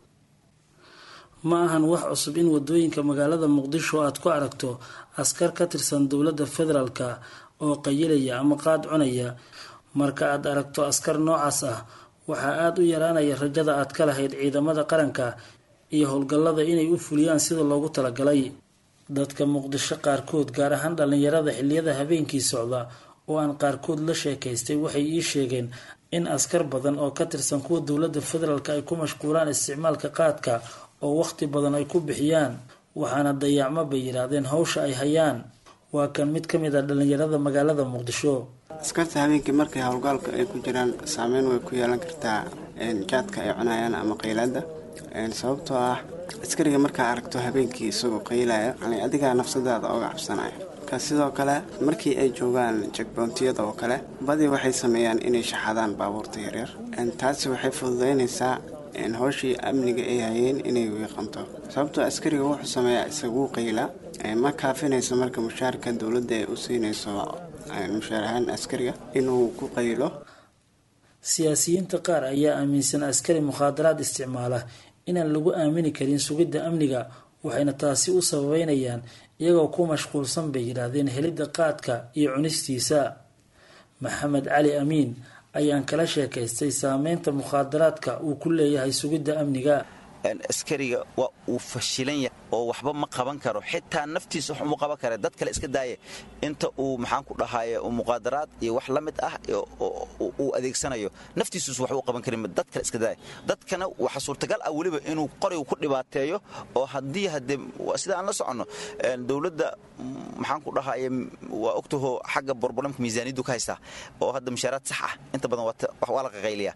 ma ahan wax cusub in wadooyinka magaalada muqdisho aad ku aragto askar ka tirsan dowladda federaalka oo qayilaya ama qaad cunaya marka aad aragto askar noocaas ah waxaa aada u yaraanaya rajada aad ka lahayd ciidamada qaranka iyo howlgallada inay u fuliyaan sida loogu talagalay dadka muqdisho qaarkood gaar ahaan dhallinyarada xilliyada habeenkii socda oo aan qaarkood la sheekaystay waxay ii sheegeen in askar badan oo ka tirsan kuwa dowladda federaalk ay ku mashquulaan isticmaalka qaadka oo waqti badan ay ku bixiyaan waxaana dayacmo bay yidhaahdeen hawsha ay hayaan waa kan mid ka mid a dhallinyarada magaalada muqdisho askarta habeenkii markay howlgaalka ay ku jiraan saameyn way ku yeelan kartaa jaadka ay cunayaan ama qaylaada sababtoo ah askariga markaa aragto habeenkii isagoo qaylaya adigaa nafsadaada oga cabsanaya marka sidoo kale markii ay joogaan jekboontiyada oo kale badii waxay sameeyaan inay shaxadaan baabuurta yaryar taasi waxay fududaynaysaa howshii amniga ay hayeen inay wiiqanto sababtoo askariga wuxuu sameeyaa isaguu qayla ma kaafinayso marka mushaarka dowladda ay u siinayso mushaar ahaan askariga inuu ku qaylo siyaasiyiinta qaar ayaa aaminsan askari mukhaadaraad isticmaala inaan lagu aamini karin sugidda amniga waxayna taasi u sababeynayaan iyagoo ku mashquulsan bay yidhaahdeen helidda qaadka iyo cunistiisa maxamed cali amiin ayaan kala sheekaystay saameynta mukhaadaraadka uu ku leeyahay sugidda amniga askariga waa uu fashilan yahay oo waxba ma qaban karo xitaa naftiisa wax uma qaban kara dad kale iska daaya inta uu maxaan ku dhahaye muqaadaraad iyo wax la mid ah uu adeegsanayo naftiisus wax u qaban karin dad kale iska daaya dadkana waxa suurtagal ah weliba inuu qoriga ku dhibaateeyo oo haddii hadee sida aan la soconno dowladda maxaan ku dhahaye waa ogtaho xagga borbolemka miisaaniyaddu ka haystaa oo hadda mushaaraad sax ah inta badan waa la qaqayliya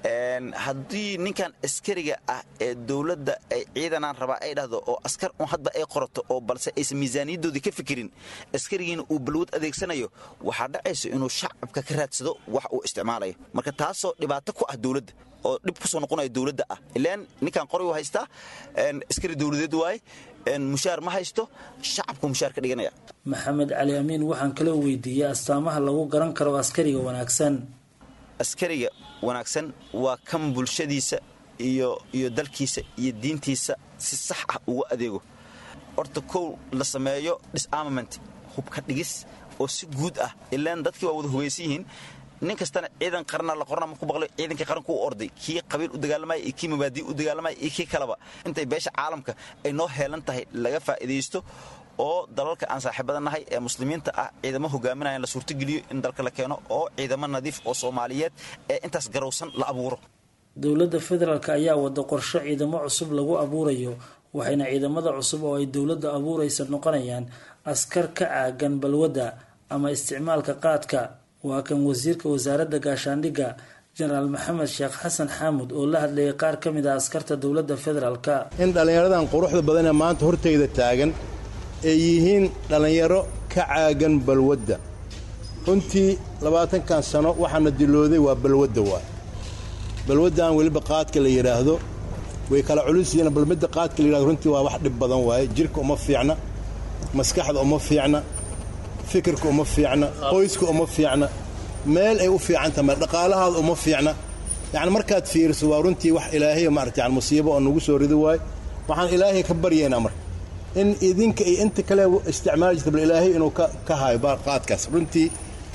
haddii ninkan askariga ah ee dowladda ay ciidanaan rabaa ay dhahdo oo askar un hadba ay qorato oo balse aysan miisaaniyadoodii ka fikirin askarigiina uu balwad adeegsanayo waxaa dhacaysa inuu shacabka ka raadsado wax uu isticmaalayo marka taasoo dhibaato ku ah dowladda oo dhib kusoo noqonaya dowladda ah ilaan ninkan qori u haystaa askari dowladeed waaye mushaar ma haysto shacabku mushaar ka dhiganaya maxamed cali amiin waxaan kaloo weydiiyey astaamaha lagu garan karo askariga wanaagsan askariga wanaagsan waa kan bulshadiisa iyo iyo dalkiisa iyo diintiisa si sax ah ugu adeego horta kow la sameeyo disarmament hubka dhigis oo si guud ah ilaan dadkii waa wada hugaysan yihiin nin kastana ciidan qarana la qorna marku baqlo ciidankii qaranku u orday kii qabiil u dagaalamaya iyo kii mabaadii u dagaalamaya iyo kii kaleba intay beesha caalamka ay noo heelan tahay laga faa'iidaysto oo dalalka aan saaxiibada nahay ee muslimiinta ah ciidamo hogaaminayan la suurtogeliyo in dalka la keeno oo ciidamo nadiif oo soomaaliyeed ee intaas garowsan la abuuro dowladda federaalk ayaa wada qorsho ciidamo cusub lagu abuurayo waxayna ciidamada cusub oo ay dowladda abuuraysa noqonayaan askar ka caagan balwadda ama isticmaalka qaadka waa kan wasiirka wasaaradda gaashaandhigga jenaraal maxamed sheekh xasan xaamud oo la hadlayay qaar ka mid ah askarta dowladda federaalka in dhallinyaradan quruxda badan ee maanta hortayda taagan ay yihiin dhallinyaro ka caagan balwadda runtii labaatankan sano waxaana dilooday waa balwadda waay balwaddan weliba qaadka la yidhaahdo way kala culus yihiin bal midda qaadka la yidhahdo runtii waa wax dhib badan waaye jirka uma fiicna maskaxda uma fiicna fikirka uma fiicna qoyska uma fiicna meel ay u fiican tahay dhaqaalahaada uma fiicna yacni markaad fiiriso waa runtii wax ilaahay maarata yani musiibo oo nagu soo ridi waayo waxaan ilaahay ka baryaynaa marka in idinka iyo inta kale isticmaali jirta bal ilaahay inuu ka hayo qaadkaas runtii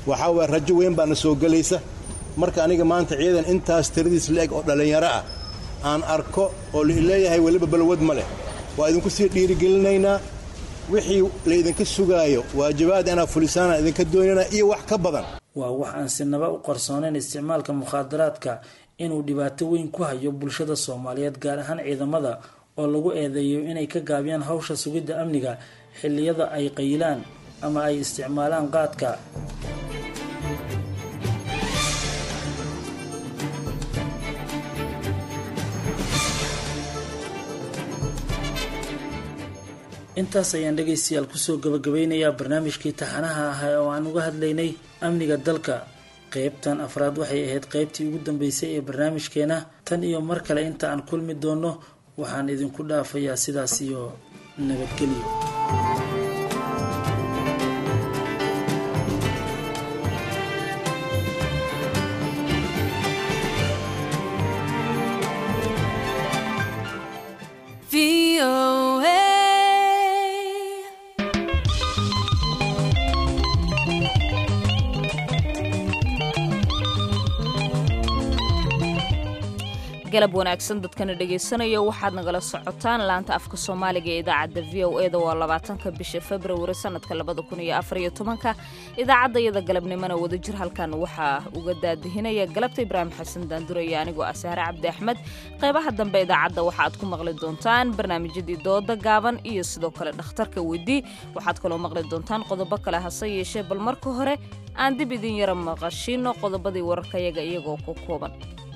waxaa waaya rajo weyn baana soo gelaysa marka aniga maanta ciidan intaas tiradiis la-eg oo dhallinyaro ah aan arko oo leeyahay weliba balwad ma leh waa idinku sii dhiirigelinaynaa wixii laydinka sugaayo waajibaad inaa fulisaana idinka doonana iyo wax ka badan waa wax aan sinaba u qarsoonayn isticmaalka mukhaadaraadka inuu dhibaato weyn ku hayo bulshada soomaaliyeed gaar ahaan ciidamada oo lagu eedeeyo inay ka gaabiyaan hawsha sugidda amniga xilliyada ay qayilaan ama ay isticmaalaan qaadka intaas ayaan dhegaystayaal kusoo gabagabeynayaa barnaamijkii taxanaha ahaa oo aan uga hadlaynay amniga dalka qeybtan afraad waxay ahayd qeybtii ugu dambeysay ee barnaamijkeena tan iyo mar kale inta aan kulmi doono waxaan idinku dhaafayaa sidaas iyo nabadgelyo galab wanaagsan dadkana dhegaysanaya waxaad nagala socotaan laanta afka soomaaliga ee idaacadda v o e da waa labaatanka bisha februari sanadka labada kun iyo afariyo tobanka idaacadda iyada galabnimona wadajir halkan waxaa uga daadihinaya galabta ibraahim xasan daanduraya anigoo ah sahre cabdi axmed qaybaha dambe idaacadda waxaaad ku maqli doontaan barnaamijyadii dooda gaaban iyo sidoo kale dhakhtarka weydii waxaad kaloo maqli doontaan qodobo kale hase yeeshee bal marka hore aan dib idin yara maqashiino qodobadii wararkayaga iyagoo ku kooban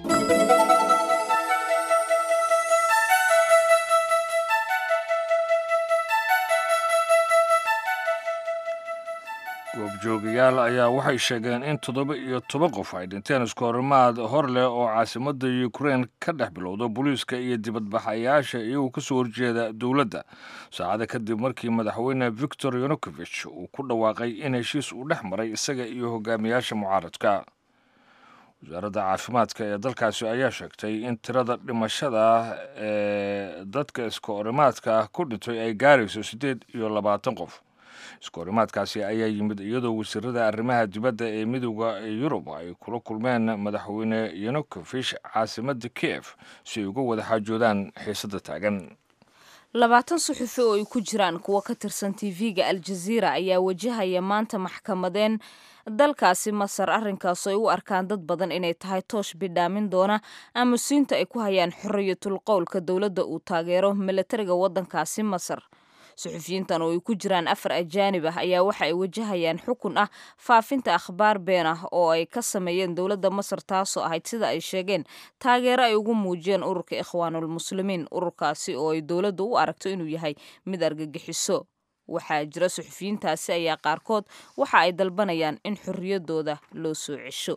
goobjoogayaal ayaa waxay sheegeen in toddoba iyo toban qof ay dhinteen iskoorimaad hor leh oo caasimadda ukrein ka dhex bilowda booliiska iyo dibadbaxayaasha iyagoo kasoo horjeeda dowladda saacada kadib markii madaxweyne victor yanukovich uu ku dhawaaqay in heshiis uu dhex maray isaga iyo hogaamiyaasha mucaaradka wasaaradda caafimaadka ee dalkaasi ayaa sheegtay in tirada dhimashada ee dadka iskoorimaadka ah ku dhintay ay gaarayso siddeed iyo labaatan qof iskoorimaadkaasi ayaa yimid iyadoo wasiirada arrimaha dibadda ee midooda yurub ay kula kulmeen madaxweyne yanukovish caasimadda kiev si ay uga wada xaajoodaan xiisadda taagan labaatan suxufi oo ay ku jiraan kuwa ka tirsan tv-ga aljaziira ayaa wajahaya maanta maxkamadeen dalkaasi masar arrinkaas ay u arkaan dad badan inay tahay toosh bidhaamin doona aamusiinta ay ku hayaan xorriyatul qowlka dowladda uu taageero milatariga waddankaasi masar suxufiyiintan oo ay ku jiraan afar ajaanib ah ayaa waxa ay wajahayaan xukun ah faafinta akhbaar been ah oo ay ka sameeyeen dowladda masar taasoo ahayd sida ay sheegeen taageero ay ugu muujiyeen ururka ikhwaanulmuslimiin ururkaasi oo ay dowladdu u aragto inuu yahay mid argagixiso waxaa jira suxufiyiintaasi ayaa qaarkood waxa ay dalbanayaan in xorriyaddooda loo soo cesho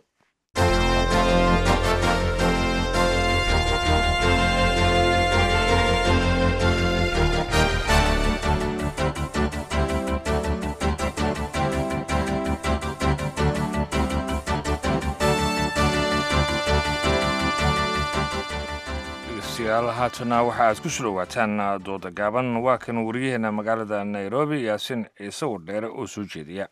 degeystayaal haatana waxa aad ku soo dhowaataan dooda gaaban waa kan wariyaheena magaalada nairobi yaasin ciise wardheere oo soo jeediya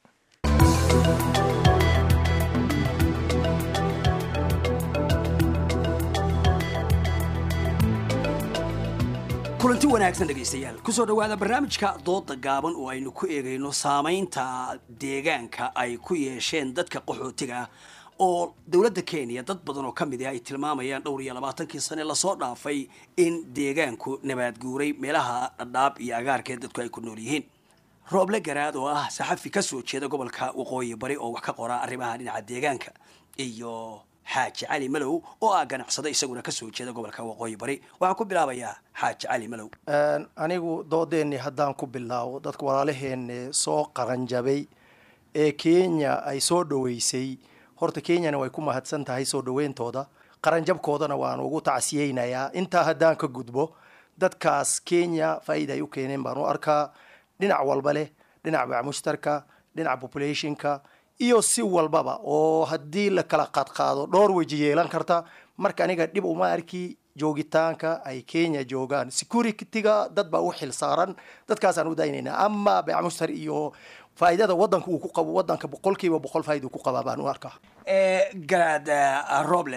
kulanti wanaagsan dhegaystayaal kusoo dhowaada barnaamijka dooda gaaban oo aynu ku eegayno saamaynta deegaanka ay ku yeesheen dadka qaxootiga ah oo dowladda kenya dad badan oo ka mid ah ay tilmaamayaan dhowr iyo labaatankii sane lasoo dhaafay in deegaanku nabaad guuray meelaha dhadhaab iyo agaarkeed dadku ay ku nool yihiin rooble garaad oo ah saxafi ka soo jeeda gobolka waqooyi bari oo wax ka qora arrimaha dhinaca deegaanka iyo xaaji cali malow oo ah ganacsado isaguna kasoo jeeda gobolka waqooyi bari waxaan ku bilaabayaa xaaji cali malow anigu doodeennii haddaan ku bilaabo dadka walaalaheenne soo qaranjabay ee kenya ay soo dhoweysay horta kenyana way ku mahadsan tahay soo dhaweyntooda qaranjabkoodana waan ugu tacsiyeynayaa intaa haddaan ka gudbo dadkaas kenya faa'iida ay u keeneen baan u arkaa dhinac walba leh dhinac bacmushtarka dhinac populationka iyo si walbaba oo haddii la kala qaadqaado dhowr weji yeelan karta marka aniga dhib uma arki joogitaanka ay kenya joogaan securityga dad baa u xil saaran dadkaasaan u daynaynaa ama beecmushtar iyo faa'iidada wadanka uu ku qabo wadanka boqolkiiba boqol faa'iida ku qabaa baan u arkaa garaad roble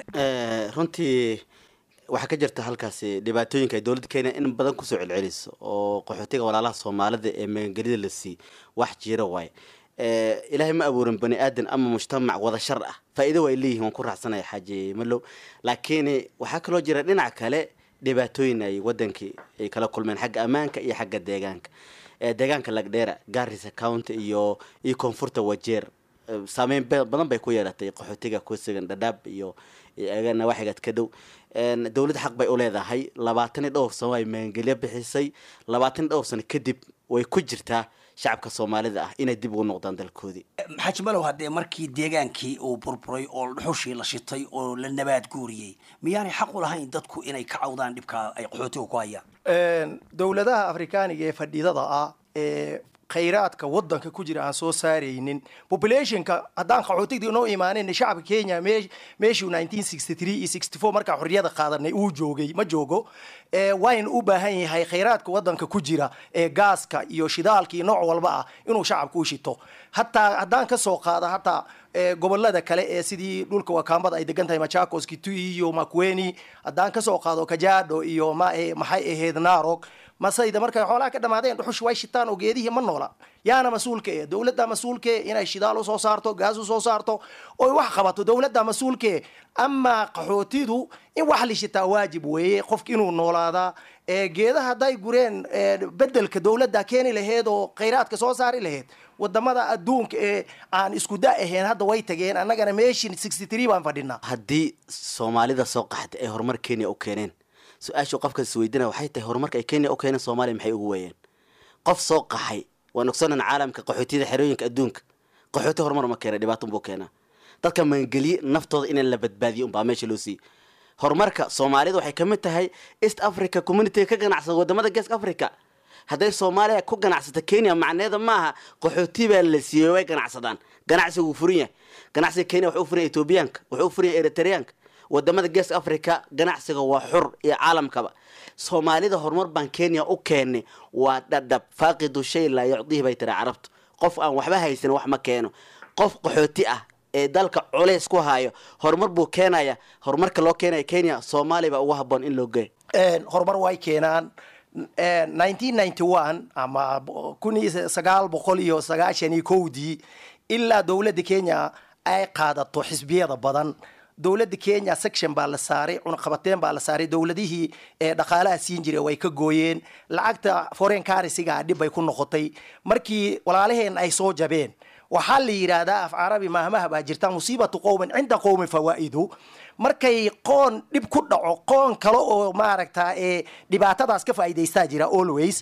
runtii waxaa ka jirta halkaasi dhibaatooyinka ay dowladda kenya in badan kusoo celceliso oo qaxootiga walaalaha soomaalida ee magangelida la sii wax jira waaye ilaahay ma abuurin bani aadan ama mujtamac wada shar ah faa'iido waa ay leeyihin waan ku raacsanaya xaaji malow laakiin waxaa kaloo jira dhinac kale dhibaatooyin ay wadankii ay kala kulmeen xagga ammaanka iyo xagga deegaanka deegaanka lagdheera garissa county iyo iyo koonfurta wajeer saameyn badan bay ku yeelatay qaxootiga kusugan dhadhaab iyo nawaaxigaad ka dhow dowladda xaq bay u leedahay labaatan iyo dhowr sano ay maangelyo bixisay labaatan iyo dhowr sano kadib way ku jirtaa shacabka soomaalida ah inay dib ugu noqdaan dalkoodii xaaji malow haddee markii deegaankii uu burburay oo dhuxushii la shitay oo la nabaad guuriyey miyaanay xaq u lahayn dadku inay ka cawdaan dhibka ay qaxootiga ku hayaan dowladaha afrikaaniga ee fadhidada ah ee khayraadka wadanka ku jira aan soo saaraynin populationka haddaan qaxootigdii noo imaanin shacabka kenya meeshuu nineteen sixty three iyo sixty four markaa xorriyada qaadanay uu joogay ma joogo wayna u baahan yahay khayraadka wadanka ku jira ee gaaska iyo shidaalka iyo nooc walba ah inuu shacabka u shito hataa haddaan kasoo qaada hataa gobolada kale ee sidii dhulka wakaambada ay degan tahay machakos kitui iyo makweni haddaan kasoo qaado kajado iyo ma maxay ahayd narog masayda markay xoolaha ka dhamaadeen dhuxush way shitaan oo geedihii ma noola yaana mas-uulka e dowladda mas-uulka e inay shidaal usoo saarto gaas usoo saarto oy wax qabato dowladda mas-uulka e amaa qaxootidu in wax la shitaa waajib weeye qofka inuu noolaadaa geedaha hadday gureen bedelka dowladda keeni laheyd oo khayraadka soo saari laheyd wadamada adduunka ee aan isku da ahayn hadda way tageen annagana meeshin sixty three baan fadhinaa haddii soomaalida soo qaxda ay horumar kenya u keeneen su-aashu qofkaas isweydiinaya waxay tahay horumarka ay kenya u keeneen soomaaliya maxay ugu weeyeen qof soo qaxay waan ogsonan caalamka qaxootiyada xerooyinka adduunka qaxooti horumar ma keena dhibaato unbuu keenaa dadka maangeliye naftooda in la badbaadiyo unbaa meesha loo siiyey horumarka soomaalida waxay kamid tahay east africa communitiga ka ganacsada wadamada geeska africa hadday soomaaliya ku ganacsata kenya macneeda maaha qaxooti baa la siiyey way ganacsadaan ganacsiga wuu furan yahay ganacsiga kenya wuxuu u furan yahay ethoobiyaanka wuxuu u furan yahay eritreyaanka wadamada geeska africa ganacsiga waa xur iyo caalamkaba soomaalida horumar baan kenya u keenay waa dhadhab faaqidu shay laa yucdihi bay tiri carabtu qof aan waxba haysan wax ma keeno qof qaxooti ah ee dalka culays ku hayo horumar buu keenaya horumarka loo keenaya kenya soomaaliya baa ugu haboon in loo geeyo horumar way keenaan nineteen ninety one ama kun iyo sagaal boqol iyo sagaashan iyo kowdii ilaa dowladda kenya ay qaadato xisbiyada badan dowladda kenya section baa la saaray cunaqabateen baa la saaray dowladihii ee dhaqaalaha siin jiray way ka gooyeen lacagta foreign currencyga dhib bay ku noqotay markii walaalaheen ay soo jabeen waxaa la yidhaahdaa af carabi maahmaha baa jirta musiibatu qowmin cinda qowmin fawaa'idu markay qoon dhib ku dhaco qoon kale oo maaragta ee dhibaatadaas ka faa'iidaystaa jira always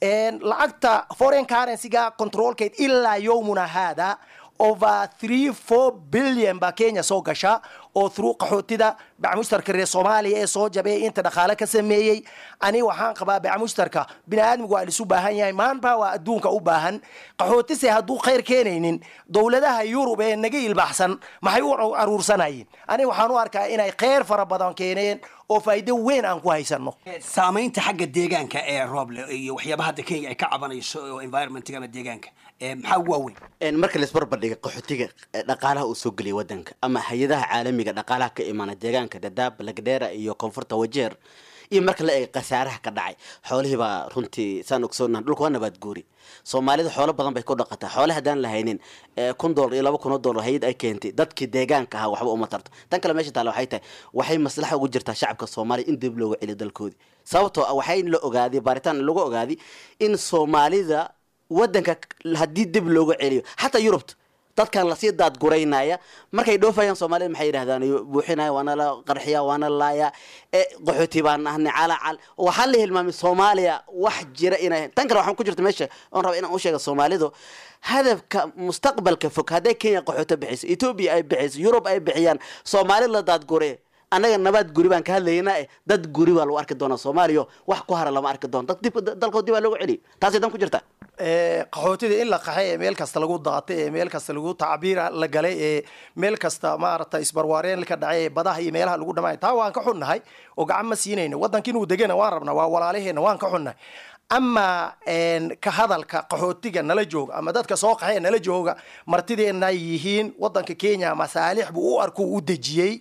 lacagta foreign currencyga controlkeed ilaa yowmuna haada over three four billion baa kenya soo gasha oo through qaxootida bacmushtarka reer soomaaliya ee soo jabay inta dhaqaale ka sameeyey ani waxaan qabaa bacmushtarka bini aadmigu waa lisu baahan yahay maanba waa adduunka u baahan qaxootise hadduu khayr keenaynin dowladaha yurub ee naga ilbaxsan maxay u aruursanayeen ani waxaan u arkaa inay khayr fara badan keeneen oo faa'iido weyn aan ku haysano saamaynta xagga deegaanka ee rooble iyo waxyaabaha hadda kenya ay ka cabanayso oo environmentga ama deegaanka maxaa ugu waaweyn marka laisbarbardhiga qaxootiga dhaqaalaha uu soo geliyay wadanka ama hay-adaha caalamiga dhaqaalaha ka imaana deegaanka dadaab lagdheera iyo koonfurta wajeer iyo marka la eega khasaaraha ka dhacay xoolihii baa runtii saan ogsoonaha dhulka waa nabaad guuri soomaalida xoolo badan bay ku dhaqataa xoole haddaan lahaynin kun dollar iyo laba kun oo dollar hay-ad ay keentay dadkii deegaanka ahaa waxba uma tarto tan kale meesha taale waxay tahay waxay maslaxa ugu jirtaa shacabka soomaaliya in dib looga celiyo dalkoodii sababtoo ah waxay la ogaaday baaritaan lagu ogaaday in soomaalida wadanka haddii dib looga celiyo xataa yurubta dadkan lasii daadguraynaya markay dhoofayaan soomaalida maxay yidhahdaan buuxinaya waana la qarxiya waana la laaya qaxooti baan ahnay calacal waxaa la hilmaamay soomaaliya wax jira inay tan kale waxaan ku jirta meesha oon raba inaan u sheega soomaalidu hadafka mustaqbalka fog hadday kenya qaxooto bixiso etoobiya ay bixiso yurub ay bixiyaan soomaali la daadgure annaga nabaad guri baan ka hadlaynaa eh dad guri baa lagu arki doonaa soomaaliya wax ku hara lama arki doono dad dib dalkood dib baa loogu celiy taasay dan ku jirta qaxootida in la qaxay ee meel kasta lagu daatay ee meel kasta lagu tacbiira la galay ee meel kasta maaragtay isbarwaareen ka dhacay ee badaha iyo meelaha lagu dhamay taa waan ka xunnahay oo gacan ma siinayno waddanka inuu degana waan rabnaa waa walaalaheena waan ka xunnahay ama ka hadalka qaxootiga nala jooga ama dadka soo qaxee nala jooga martideena yihiin waddanka kenya masaalix buu u arku u dejiyey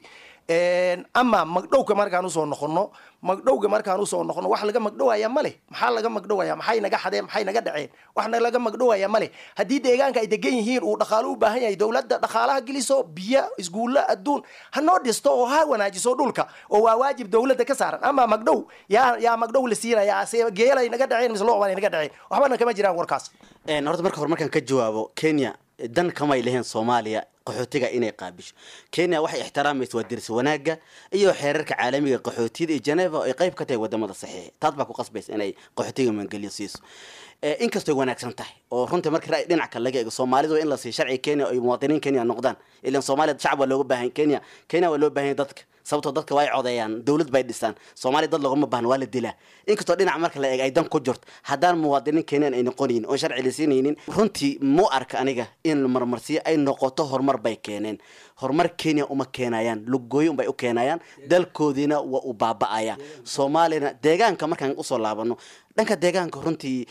ama magdhowga markaan usoo noqono magdhowga markaan usoo noqono wax laga magdhowaya male maxaa laga magdhowaya maxay naga xadeen maxay naga dhaceen wax laga magdhowaya male haddii deegaanka ay degan yihiin uu dhaqaalo u baahan yahay dowladda dhaqaalaha geliso biyo isguulla adduun ha noo dhisto oo ha wanaajiso dhulka oo waa waajib dowladda ka saaran ama magdhow yaa yaa magdhow la siinaya geelay naga dhaceen mise looban ay naga dhaceen waxbana kama jiraan warkaas horta marka hore markaan ka jawaabo kenya dan kamay leheen soomaaliya qaxootiga inay qaabisho kenya waxay ixtiraamaysa waa dirsi wanaagga iyo xeerarka caalamiga qaxootiyada iyo geneva oo ay qayb ka tahay wadamada saxiixa taas baa ku qasbaysa inay qaxootiga maangeliyo siiso inkastoy wanaagsan tahay oo runtii marka ra'y dhinac kale laga eego soomaalidu in la siiyo sharci kenya ay muwaadiniin kenya noqdaan ilan soomaaliya shacab waa looga baahan kenya kenya waa loo baahan dadka sababtoo dadka waa ay codeeyaan dowlad bay dhisaan soomaaliya dad loogama baahna waa la dilaa inkastoo dhinac marka la eeg ay dan ku jirto haddaan muwaadiniin kenyan ay noqonaynin oon sharci la siinaynin runtii mu arka aniga in marmarsiyo ay noqoto horumar bay keeneen horumar kenya uma keenayaan lugooyo unbay u keenayaan dalkoodiina waa u baaba'aya soomaaliyana deegaanka markaan usoo laabano dhanka deegaanka runtii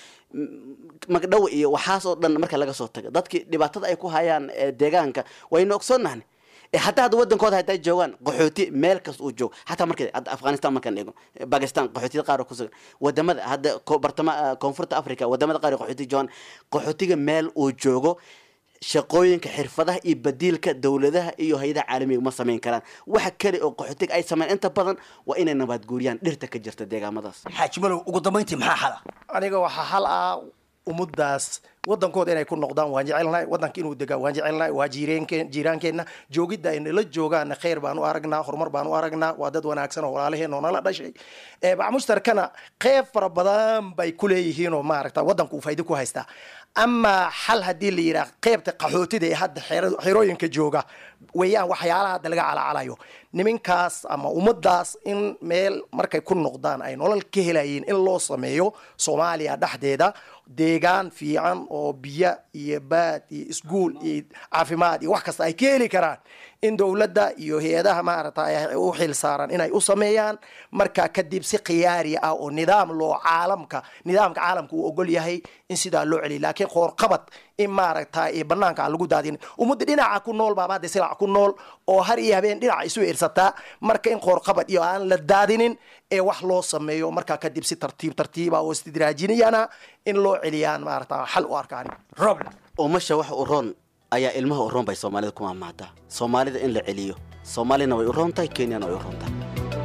magdhow iyo waxaas oo dhan marka laga soo tago dadkii dhibaatada ay ku hayaan deegaanka waynu ogsoonnahni hataa hadda wadankooda haday joogaan qaxooti meel kasta uu joogo hataa marka hadda afghanistan markaan eego bakistan qaxootiyada qaar oo kusugan wadamada hadda bartama koonfurta africa wadamada qaar qaxooti joogaan qaxootiga meel uu joogo shaqooyinka xirfadaha iyo badiilka dowladaha iyo hay-adaha caalamiga ma samayn karaan waxa kale oo qaxootiga ay sameyn inta badan waa inay nabaad guuriyaan dhirta ka jirta deegaamadaas xaaji malow ugu dambayntii maxaa xala aniga waxaa xal ah ummaddaas waddankooda inay ku noqdaan waan jecelnahay waddanka inuu degaa waan jecelnahay waa jiireenkeen jiiraankeenna joogidda ay nala joogaana khayr baan u aragnaa horumar baan u aragnaa waa dad wanaagsan oo walaalaheen oo nala dhashay bac mushtarkana qeyb fara badan bay ku leeyihiin oo maaragta waddanka uu faa'iido ku haystaa ama xal haddii la yidhaah qeybta qaxootida ee hadda xerooyinka jooga weeyaan waxyaalaha hadda laga calacalayo niminkaas ama ummaddaas in meel markay ku noqdaan ay nolol ka helayeen in loo sameeyo soomaaliya dhexdeeda deegaan fiican oo biyo iyo baad iyo iskuol iyo caafimaad iyo wax kasta ay ka heli karaan in dowladda iyo hay-adaha maaragta u xil saaran inay u sameeyaan markaa kadib si khiyaari ah oo nidaam loo caalamka nidaamka caalamka uu ogol yahay in sidaa loo celiyo laakiin qoorqabad in maaragta banaanka aan lagu daadin ummadda dhinaca ku nool baaba hadda silac ku nool oo har iyo habeen dhinaca isu irsataa marka in qoorqabad iyo aan la daadinin ee wax loo sameeyo markaa kadib si tartiib tartiiba oo istidraajiniyana in loo celiyaan maaragta xal u arkaan roble umasha wax u roon ayaa ilmaha u roon bay soomaalida ku maamaadaa soomaalida in la celiyo soomaalina way u roon tahay kenyana way u roon tahay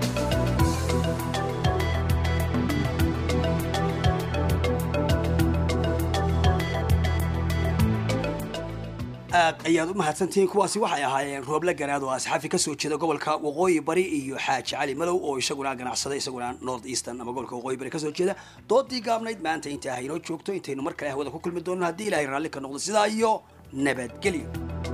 aad ayaad u mahadsantihiin kuwaasi waxay ahaayeen rooble garaad oo asxaafi kasoo jeeda gobolka waqooyi bari iyo xaaji cali madow oo isaguna ganacsada isaguna north eastern ama gobolka waqooyi bari kasoo jeeda doodii gaabnayd maanta inta haynoo joogto intaynu mar kale hawada ku kulmi doono haddii ilaahay raalli ka noqdo sidaa iyo nabadgelyo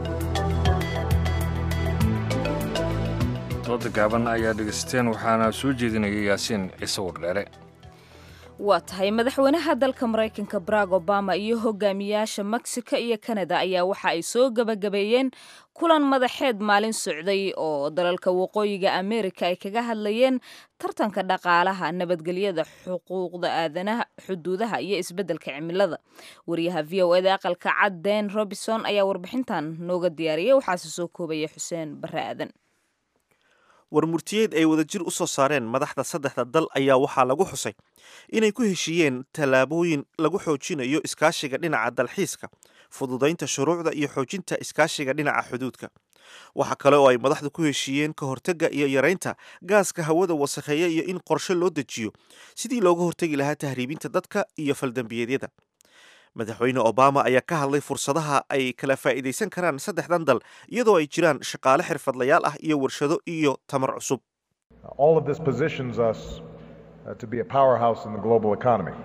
dooda gaaban ayaa dhegaysateen waxaana soo jeedinaya yaasiin ciise wardheere waa tahay madaxweynaha dalka maraykanka barack obama iyo hogaamiyaasha mexico iyo canada ayaa waxa ay soo gebagabeeyeen kulan madaxeed maalin socday oo dalalka waqooyiga amerika ay kaga hadlayeen tartanka dhaqaalaha nabadgelyada xuquuqda aadanaha xuduudaha iyo isbeddelka cimilada wariyaha v o eda aqalka cad den robinson ayaa warbixintan nooga diyaariyay waxaase soo koobaya xuseen bare aadan warmurtiyeed ay wadajir u soo saareen madaxda saddexda dal ayaa waxaa lagu xusay inay ku heshiiyeen tallaabooyin lagu xoojinayo iskaashiga dhinaca dalxiiska fududaynta shuruucda iyo xoojinta iskaashiga dhinaca xuduudka waxa kale oo ay madaxdu ku heshiiyeen ka hortagga iyo yaraynta gaaska hawada wasakheeya iyo in qorshe loo dejiyo sidii looga hortegi lahaa tahriibinta dadka iyo faldambiyeedyada madaxweyne obama ayaa ka hadlay fursadaha ay kala faa'iidaysan karaan saddexdan dal iyadoo ay jiraan shaqaale xirfadlayaal ah iyo warshado iyo tamar cusub All of this positions us uh, to be a powerhouse in the global economy.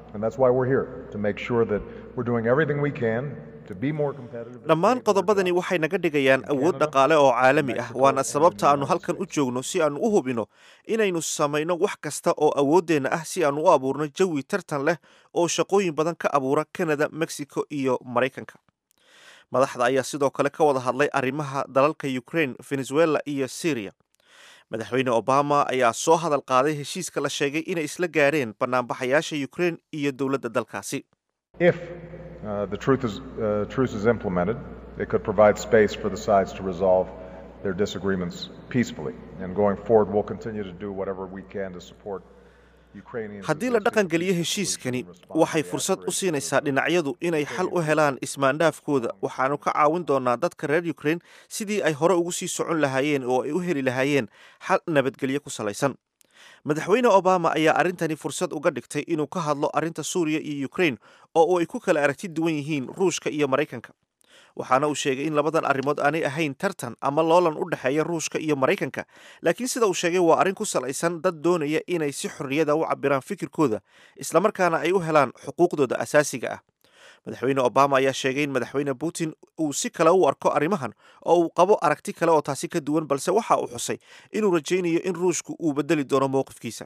And that's why we're here, to make sure that we're doing everything we can to be more competitive. dhammaan qodobadani waxay naga dhigayaan awood dhaqaale oo caalami ah waana sababta aannu halkan u joogno si aannu u hubino inaynu samayno wax kasta oo awooddeenna ah si aannu u abuurno jawi tartan leh oo shaqooyin badan ka abuura kanada mexico iyo maraykanka madaxda ayaa sidoo kale ka wada hadlay arrimaha dalalka ukraine venezuela iyo syria madaxweyne obama ayaa soo hadal qaaday heshiiska la sheegay inay isla gaareen banaanbaxayaasha ukraine iyo dowladda dalkaasi If uh, the truth is, uh, truce is implemented, it could provide space for the sides to resolve their disagreements peacefully. And going forward, we'll continue to do whatever we can to support Ukrainians. haddii la dhaqangeliyo heshiiskani waxay fursad u siinaysaa dhinacyadu inay xal u helaan ismaandhaafkooda waxaanu ka caawin doonaa dadka reer ukraine sidii ay hore ugu sii socon lahaayeen oo ay u heli lahaayeen xal nabadgelyo ku salaysan madaxweyne obama ayaa arrintani fursad uga dhigtay inuu ka hadlo arrinta suuriya iyo ukraine oo ay ku kala aragti duwan yihiin ruushka iyo maraykanka waxaana uu sheegay in labadan arrimood aanay ahayn tartan ama loolan u dhexeeya ruushka iyo maraykanka laakiin sida uu sheegay waa arrin ku salaysan dad doonaya inay si xorriyada u cabiraan fikirkooda islamarkaana ay u helaan xuquuqdooda asaasiga ah madaxweyne obama ayaa sheegay in madaxweyne putin uu si kale u arko arrimahan oo uu qabo aragti kale oo taasi ka duwan balse waxa uu xusay inuu rajaynayo in ruushku uu bedeli doono mowqifkiisa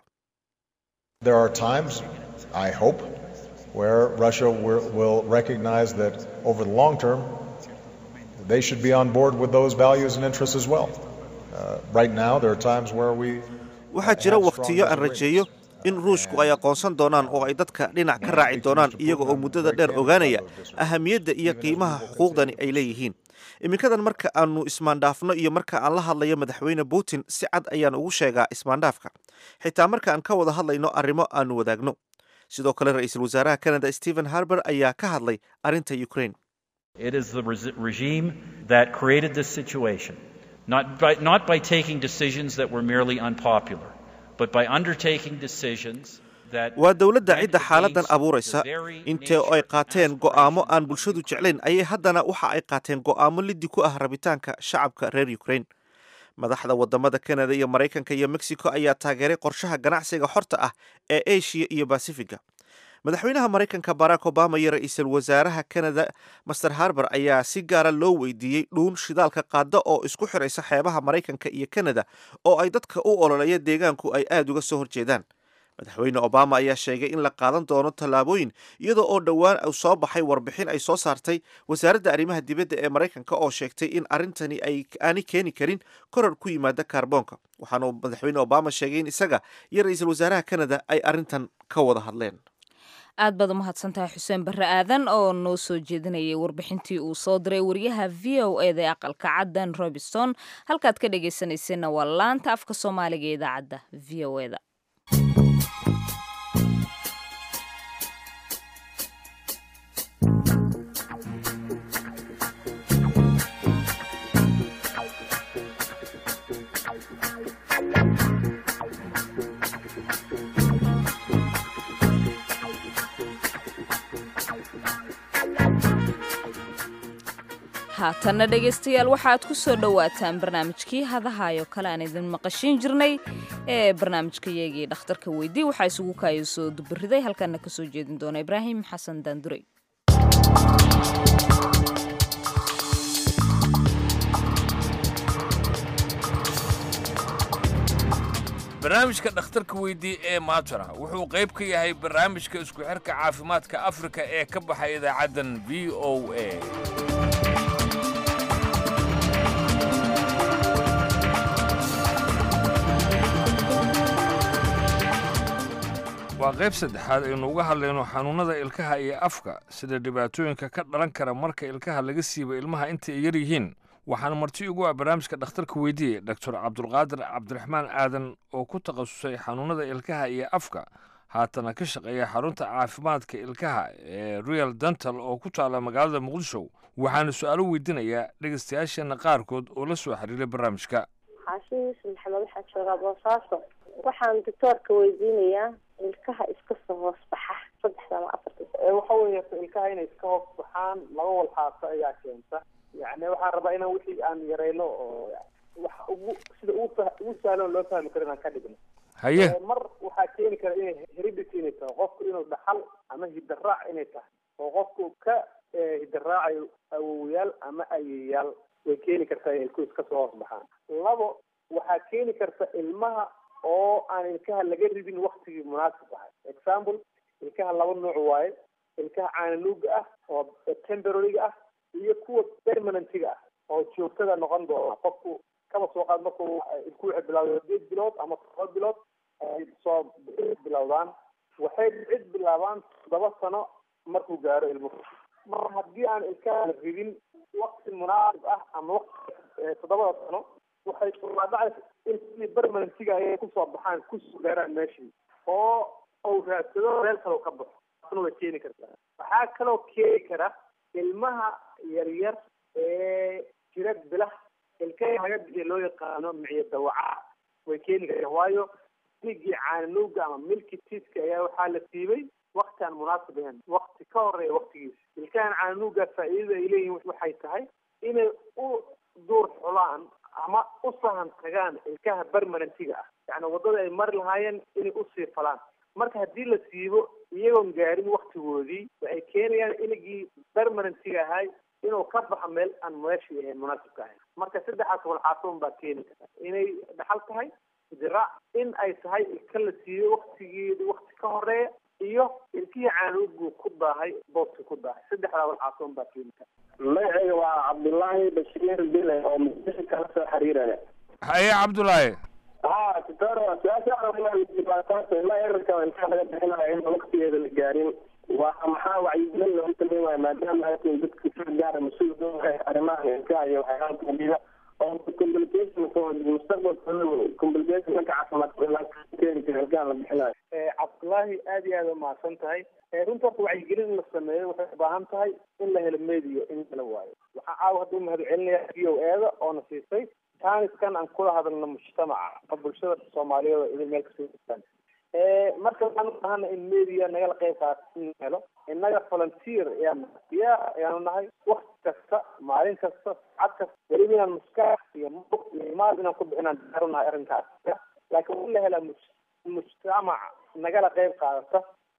There are times, I hope, where Russia will, will recognize that over the long term, they should be on board with those values and interests as well. Uh, right now, there are times where we waxaa jira wakhtiyo aan rajeeyo in ruushku ay aqoonsan doonaan oo ay dadka dhinac ka raaci doonaan iyaga oo muddada dheer ogaanaya ahamiyadda iyo qiimaha xuquuqdani ay leeyihiin iminkadan marka aanu ismaandhaafno iyo marka aan la hadlayo madaxweyne putin si cad ayaan ugu sheegaa ismaandhaafka xitaa marka aan ka wada hadlayno arrimo aanu wadaagno sidoo kale ra-iisul wasaaraha canada stephen harber ayaa ka hadlay arrinta ukraine It is the res- regime that created this situation, not by, not by taking decisions that were merely unpopular, but by undertaking decisions that. waa dowladda cidda xaaladan abuuraysa intee ay qaateen go'aamo aan bulshadu jeclayn ayay haddana waxa ay qaateen go'aamo liddi ku ah rabitaanka shacabka reer ukraine madaxda wadamada canada iyo maraykanka iyo mexico ayaa taageeray qorshaha ganacsiga xorta ah ee asia iyo basifiga madaxweynaha maraykanka barack obama iyo ra-iisul wasaaraha canada master harber ayaa si gaara loo weydiiyey dhuun shidaalka qaada oo isku xiraysa xeebaha maraykanka iyo canada oo ay dadka u ololeeya deegaanku ay aada uga soo horjeedaan madaxweyne obama ayaa sheegay in la qaadan doono tallaabooyin iyadoo oo dhowaan uu soo baxay warbixin ay soo saartay wasaaradda arrimaha dibadda ee maraykanka oo sheegtay in arrintani ay aanay keeni karin korar ku yimaada kaarboonka waxaana uu madaxweyne obama sheegay in isaga iyo ra-iisul wasaaraha canada ay arrintan ka wada hadleen aad baad u mahadsantahay xuseen barre aadan oo noo soo jeedinayay warbixintii uu soo diray wariyaha v o eda ee aqalka caddan robinson halkaad ka dhegaysanayseena waa laanta afka soomaaliga ee idaacadda v o eda haatanna dhegaystayaal waxaad ku soo dhowaataan barnaamijkii hadahayo kale aan idin maqashiin jirnay ee barnaamijkayagii dhakhtarka weydii waxaa isugu kaaya soo dubariday halkaana ka soo jeedin doona ibraahim xasan daandurey barnaamijka dhakhtarka weydii ee maatara wuxuu qayb ka yahay barnaamijka isku xirka caafimaadka afrika ee ka baxay idaacaddan v o a waa qayb saddexaad aynu uga hadlayno xanuunnada ilkaha iyo afka sida dhibaatooyinka ka dhalan kara marka ilkaha laga siiba ilmaha inta ay yar yihiin waxaana marti ugu ah barnaamijka dhakhtarka weydiiye doctor cabdulqaadir cabdiraxmaan aadan oo ku takhasusay xanuunnada ilkaha iyo afka haatana ka shaqeeya xarunta caafimaadka ilkaha ee real dental oo ku taala magaalada muqdisho waxaana su-aalo weydiinayaa dhegaystayaasheenna qaarkood oo la soo xiriiray barnaamijka xaashin yuusuf maxamed waxaa joogaa boosaaso waxaan doctoorka weydiinayaa ilkaha iska soo hoos baxa saddexda ama afarta waxa weeye ilkaha inay iska hoos baxaan laba walxaaso ayaa keenta yani waxaan rabaa inaan wixii aan yarayno oo wax ugu sida ugu fa- ugu sahlan loo fahmi karo inaan ka dhigno Haye. Eh, mar waxaa keeni kara inay heredity inay tahay qofku inuu dhaxal ama hidaraac inay tahay oo qofku ka eh, hidaraacayo awowayaal ama ayeyaal way keeni kartaa inay ilku iska soo hoos baxaan labo waxaa keeni karta ilmaha oo aan ilkaha laga ridin waktigii munaasib ahay example ilkaha laba nooc waaye ilkaha caananuuga ah oo temporaryga ah iyo kuwa permanentiga ah oo joogtada noqon doona qofku kaba soo qaad markuu ilku waxay bilowda sideed bilood ama todoba bilood ay soo bilowdaan waxay cid bilaabaan toddoba sano markuu gaaro ilmuhu mar haddii aan ilkaha la ridin wakti munaasib ah ama wakti eh, toddobada sano waxay dhacaysa in sidii permanentiga ayay kusoo baxaan kusoo gaaraan meeshii oo uu raadsado meel kale ka baxo taasna way keeni kartaa waxaa kaloo keeni kara ilmaha yaryar ee jira bilah ilkaha laga bixiya loo yaqaano miciyo dawaca way keeni kartaa waayo miligii caananuuga ama milki tiiska ayaa waxaa la siibay wakti aan munaasib ahayn wakti ka horeeya waktigiisa ilkahan caananuuga faa'iidada ay leeyihiin waxay tahay inay u duur xulaan ama u sahan tagaan ilkaha permanentiga ah yacni waddada ay mari lahaayeen inay usii falaan marka haddii la siibo iyagoon gaarin waktigoodii waxay keenayaan iligii permanentiga ahay inuu ka baxo meel aan meeshii ahayn munaasibka ahayn marka saddexaas walxaasoon baa keeni karta inay dhaxal tahay diraac in ay tahay ilka la siiyo waktigeedi wakti ka horeeya iyo ilkihii caanugu ku daahay booski ku daahay saddexdaa walxaasoon baa keeni karta magacayga waa cabdullaahi bashiir bile oo muqdisho kala soo xiriiraya haye cabdulaahi ha tutor su-aasha ilaa erarka intaa laga bixinayo in waktigeeda la gaarin waa maxaa wacyigelin loogu sameyn waayo maadaama aysan dadka si gaara mas-uul ka yahay arrimaha ilkaha iyo waxyaalaha kamida oo complication mustaqbalkooda complication dhanka caafimaadka keeni kara ilkaha la bixinayo cabdullaahi aad iyo aad u mahadsan tahay runta horta wacyigelin in la sameeyo waxay u baahan tahay in la helo medio in kala waayo waxaa caawa hadda u mahadcelinaya v o eeda oona siisay taaniskan aan kula hadalno mujtamaca oo bulshada soomaaliyeed oo idin meel kasoo jirtaan marka waxaan u baahana in media nagala qayb qaata in helo innaga volunteer ayaan diyaar ayaanu nahay wakti kasta maalin kasta saacad kasta weliba inaan maskax iyo muq iyo maal inaan ku bixinaan diyaar u nahay arrinkaas laakiin waa in la helaa muj- mujtamac nagala qayb qaadata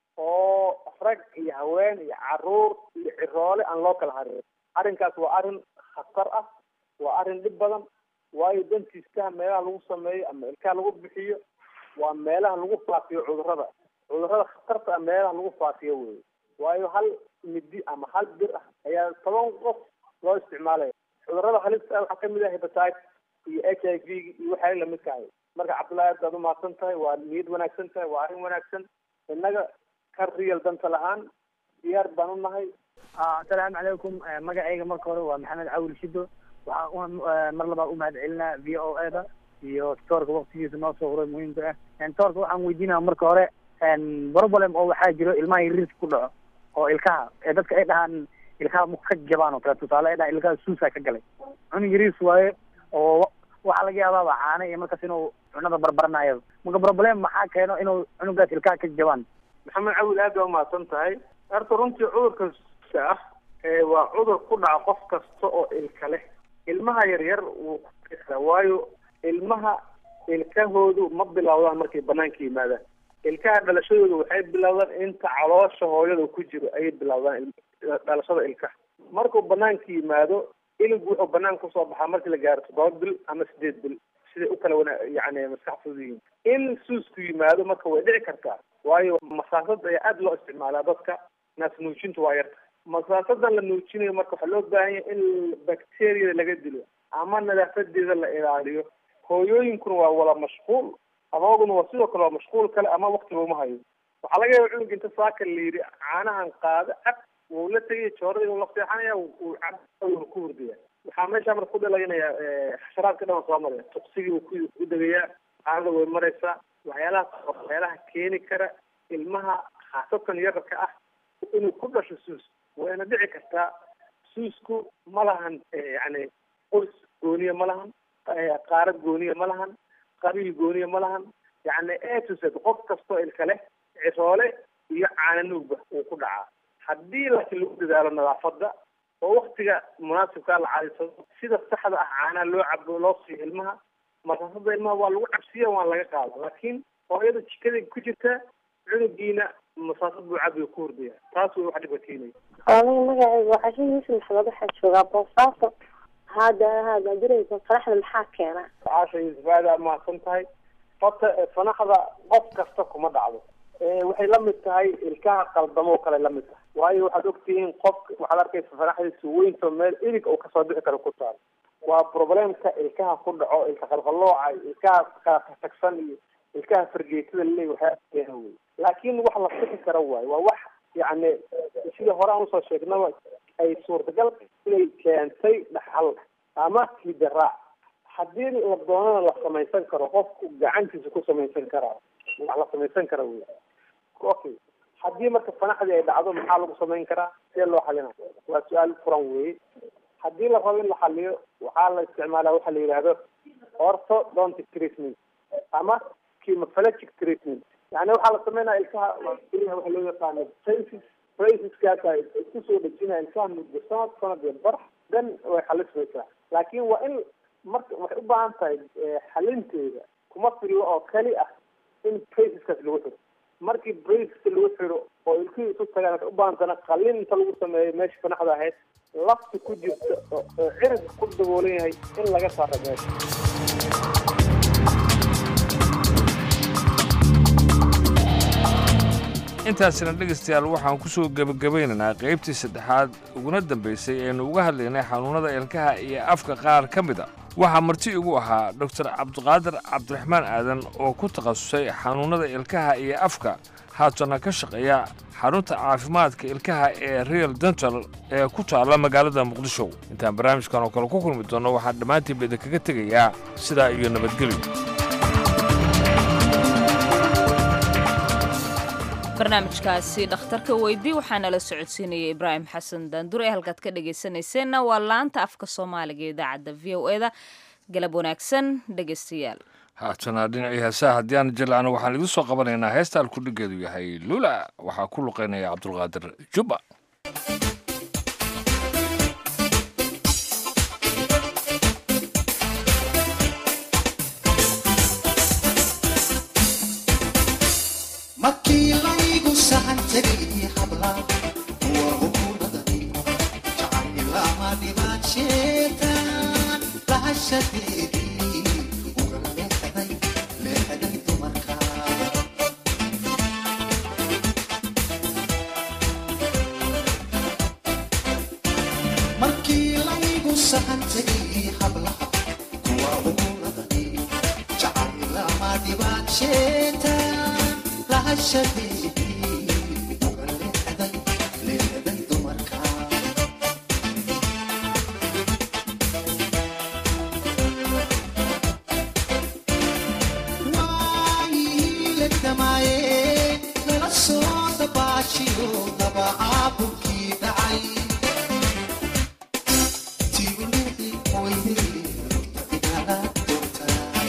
oo rag iyo haween iyo caruur iyo ciroole aan loo kala harin arrinkaas waa arrin khatar ah waa arrin dhib badan waayo dantiiskaha meelaha lagu sameeyo ama ilkaha lagu bixiyo waa meelaha lagu faafiyo cudurrada cudurrada khatarta ah meelaha lagu faafiyo wey waayo hal midi ama hal bir ah ayaa toban qof loo isticmaalaya cudurrada halista ah waxaa kamid ah hepatitis iyo h i v iyo waxyaala lamidka ahay marka cabdullahi aad baad umahadsan tahay waa niyad wanaagsan tahay waa arrin wanaagsan innaga ka riyal danta lahaan diyaar baan u nahay asalaamu calaykum magacayga marka hore waa maxamed cawil shido waxaan mar labaad u mahad celinaa v o e da iyo toorka waktigiisa noo soo huray muhiimka ah toorka waxaan weydiinaya marka hore problem oo waxaa jiro ilmaha yaris ku dhaco oo ilkaha ee dadka ay dhahaan ilkaha ma ka jabaan oo kale tusaale ay dhahaan ilkaha suusaa ka galay cunug yaris waaye oo waxaa laga yaabaaba caana iyo markaas inuu cunada barbaranayo marka problem maxaa keeno inuu cunugaas ilkaha ka jabaan maxamed cawil aad baa umahadsan tahay horta runtii cudurka suuska ah ee waa cudur ku dhaca qof kasta oo ilka leh ilmaha yaryar wuu ku dhici karaa waayo ilmaha ilkahoodu ma bilowdaan markay banaanka yimaadaan ilkaha dhalashadooda waxay bilowdaan inta caloosha hooyada ku jiro ayay bilowdaan il- dhalashada ilkaha markuu banaanka yimaado ilig wuxuu banaanka kusoo baxaa markii la gaaro toddoba bil ama sideed bil siday u kala wana yani maskax fudud yihiin in suusku yimaado marka way dhici kartaa waayo masaasada ayaa aada loo isticmaalaa dadka naas nuujintu waa yarta masaasadan la nuujinayo marka waxaa loo baahan yahay in bacteriada laga dilo ama nadaafadeeda la ilaaliyo hooyooyinkuna waa wada mashquul adooguna waa sidoo kale waa mashquul kale ama waktiba uma hayo waxaa laga yaaba cunug inta saaka la yidhi caanahan qaado cab wuu la tegaya joorada wuu la seexanaya wuu cab wuu ku hurdaya waxaa meesha marka ku dhalaynaya xasharaadka dhan waa soo maraya tuqsigii wuu ku ku degayaa caanada way maraysaa waxyaalaha waxyaalaha keeni kara ilmaha khaasatan yararka ah inuu ku dhasho suus wayna dhici kartaa suusku ma lahan yani qoys gooniya ma lahan qaarad gooniya ma lahan qabiil gooniya ma lahan yani a to z qof kastoo ilka leh ciroole iyo caananuugba uu ku dhacaa haddii laakiin lagu dadaalo nadaafada oo waktiga munaasibkaa la cadaysado sida saxda ah caanaha loo cabo loo siiyo ilmaha masaasada ilmaha waa lagu cabsiya waa laga qaada laakiin hooyada jikada ku jirta cunugiina masaasad buu cabiga ku hurdaya taas way wax dhiba keenaya aniga magacayga waa xashin yuusuf maxamed waxaa joogaa boosaaso hada hada diraysa faraxda maxaa keena caasha yuusuf aad aa mahadsan tahay horta fanaxda qof kasta kuma dhacdo waxay la mid tahay ilkaha qaldamoo kale la mid tahay waayo waxaad ogtihiin qof waxaad arkaysa fanaxdiisa weynta meel ilig uu kasoo bixi karo ku taalo waa problemka ilkaha ku dhaco ilka qalqalooca ilkaha tagsan iyo ilkaha fargeetada laleey waxaa keena wey laakiin wax la sixi karo waayo waa wax yacni sida hore aan usoo sheegnaba ay suurtagal inay keentay dhaxal ama hidaraac haddii la doonana la samaysan karo qofku gacantiisa ku samaysan karaa wax la samaysan kara wey okay haddii marka fanaxdii ay dhacdo maxaa lagu samayn karaa see loo xalina waa su-aal furan weye haddii la rabo in la xaliyo waxaa la isticmaalaa waxa la yidhaahdo orthodontic treatment ama chemophalangic treatment yani waxaa la sameynaya ilkaha waxa loo yaqaano braces braceskaasa isku soo dhejinaya ilkaha muddo sanad sanad iyo bar dan way xalismaysaa laakiin waa in marka waxay u baahan tahay xalinteeda kuma fillo oo keli ah in braceskaas lagu xiro markii braceska lagu xiro oo ilkihii isu tagaan waxay u baahan tana qalin inta lagu sameeyo meesha fanaxda ahayd lafta ku jirta oo cirigka ku daboolan yahay in laga saaro meesha intaasina dhegaystayaal waxaan ku soo gebagabaynaynaa qaybtii saddexaad uguna dambaysay eenu uga hadlaynay xanuunnada ilkaha iyo afka qaar ka mid a waxaa marti igu ahaa doktor cabdiqaadir cabdiraxmaan aadan oo ku takhasusay xanuunnada ilkaha iyo afka haatana ka shaqeeya xarunta caafimaadka ilkaha ee real dental ee ku taalla magaalada muqdisho intaan barnaamijkan oo kale ku kulmi doonno waxaan dhammaantiinba idinkaga tegayaa sidaa iyo nabadgelyo barnaamijkaasi dhakhtarka weydii waxaa nala socodsiinaya ibraahim xasan daandure halkaad ka dhegaysanayseena waa laanta afka soomaaliga ee idaacadda v o eda galab wanaagsan dhegaystayaal haatana dhinacii heesaha haddii aan jilacno waxaan idin soo qabanaynaa heesta alkudhigeedu yahay lula waxaa ku luqaynaya cabdulqaadir jubba markii laygu sahan tegay habla waa hukuumadani jacaylama dhibaadsheetan lahashadeedii uga leexday leexday dumarka markii laygu sahan tegay habla waa hukuumadani jacaylama dhibaadsheetan lahashadeedii uga leexday leexday dumarka waayihiilegdamaaye nala soo dabaashiyo daba caabulkii dhacay tiulii weyday igala doortaa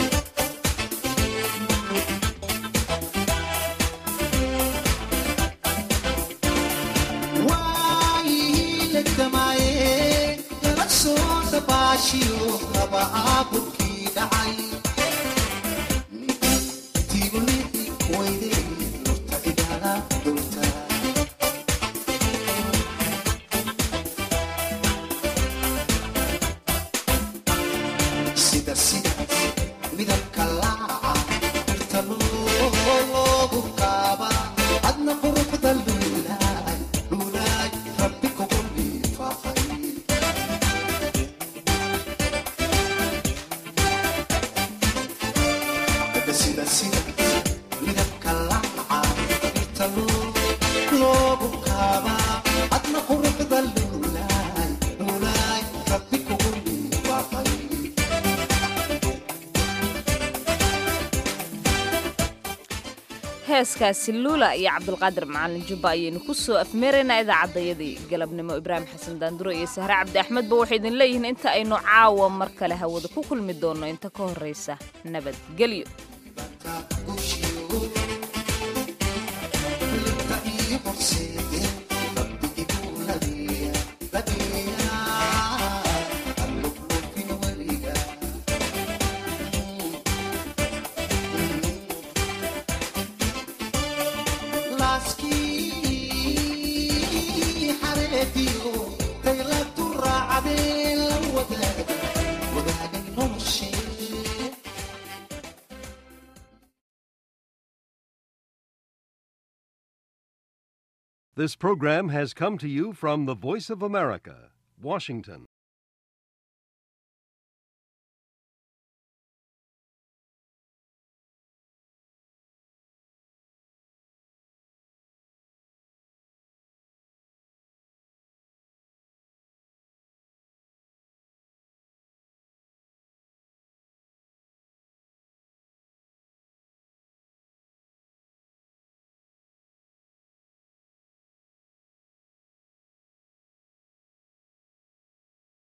waayihiilegdamaaye nala soo dabaashiyo daba caabulkii dhacay tiulii weyday lurta igala doortaa sida sida midabka laaca dhirta loogu qaaba adna quruxda luulaay luulaay rabbi kugu liifaqay sida sida midabka laaca dhirta loogu qaaba adna quruxda luulaay luulaay rabbi kugu liifaqay heeskaasi luula iyo cabdulqaadir macalin jubba ayaynu ku soo afmeeraynaa idaacaddayadii galabnimo ibraahim xasan daanduro iyo sahre cabdi axmedba waxay idin leeyihiin inta aynu caawa mar kale hawada ku kulmi doonno inta ka horraysa nabadgelyo This program has come to you from the Voice of America, Washington.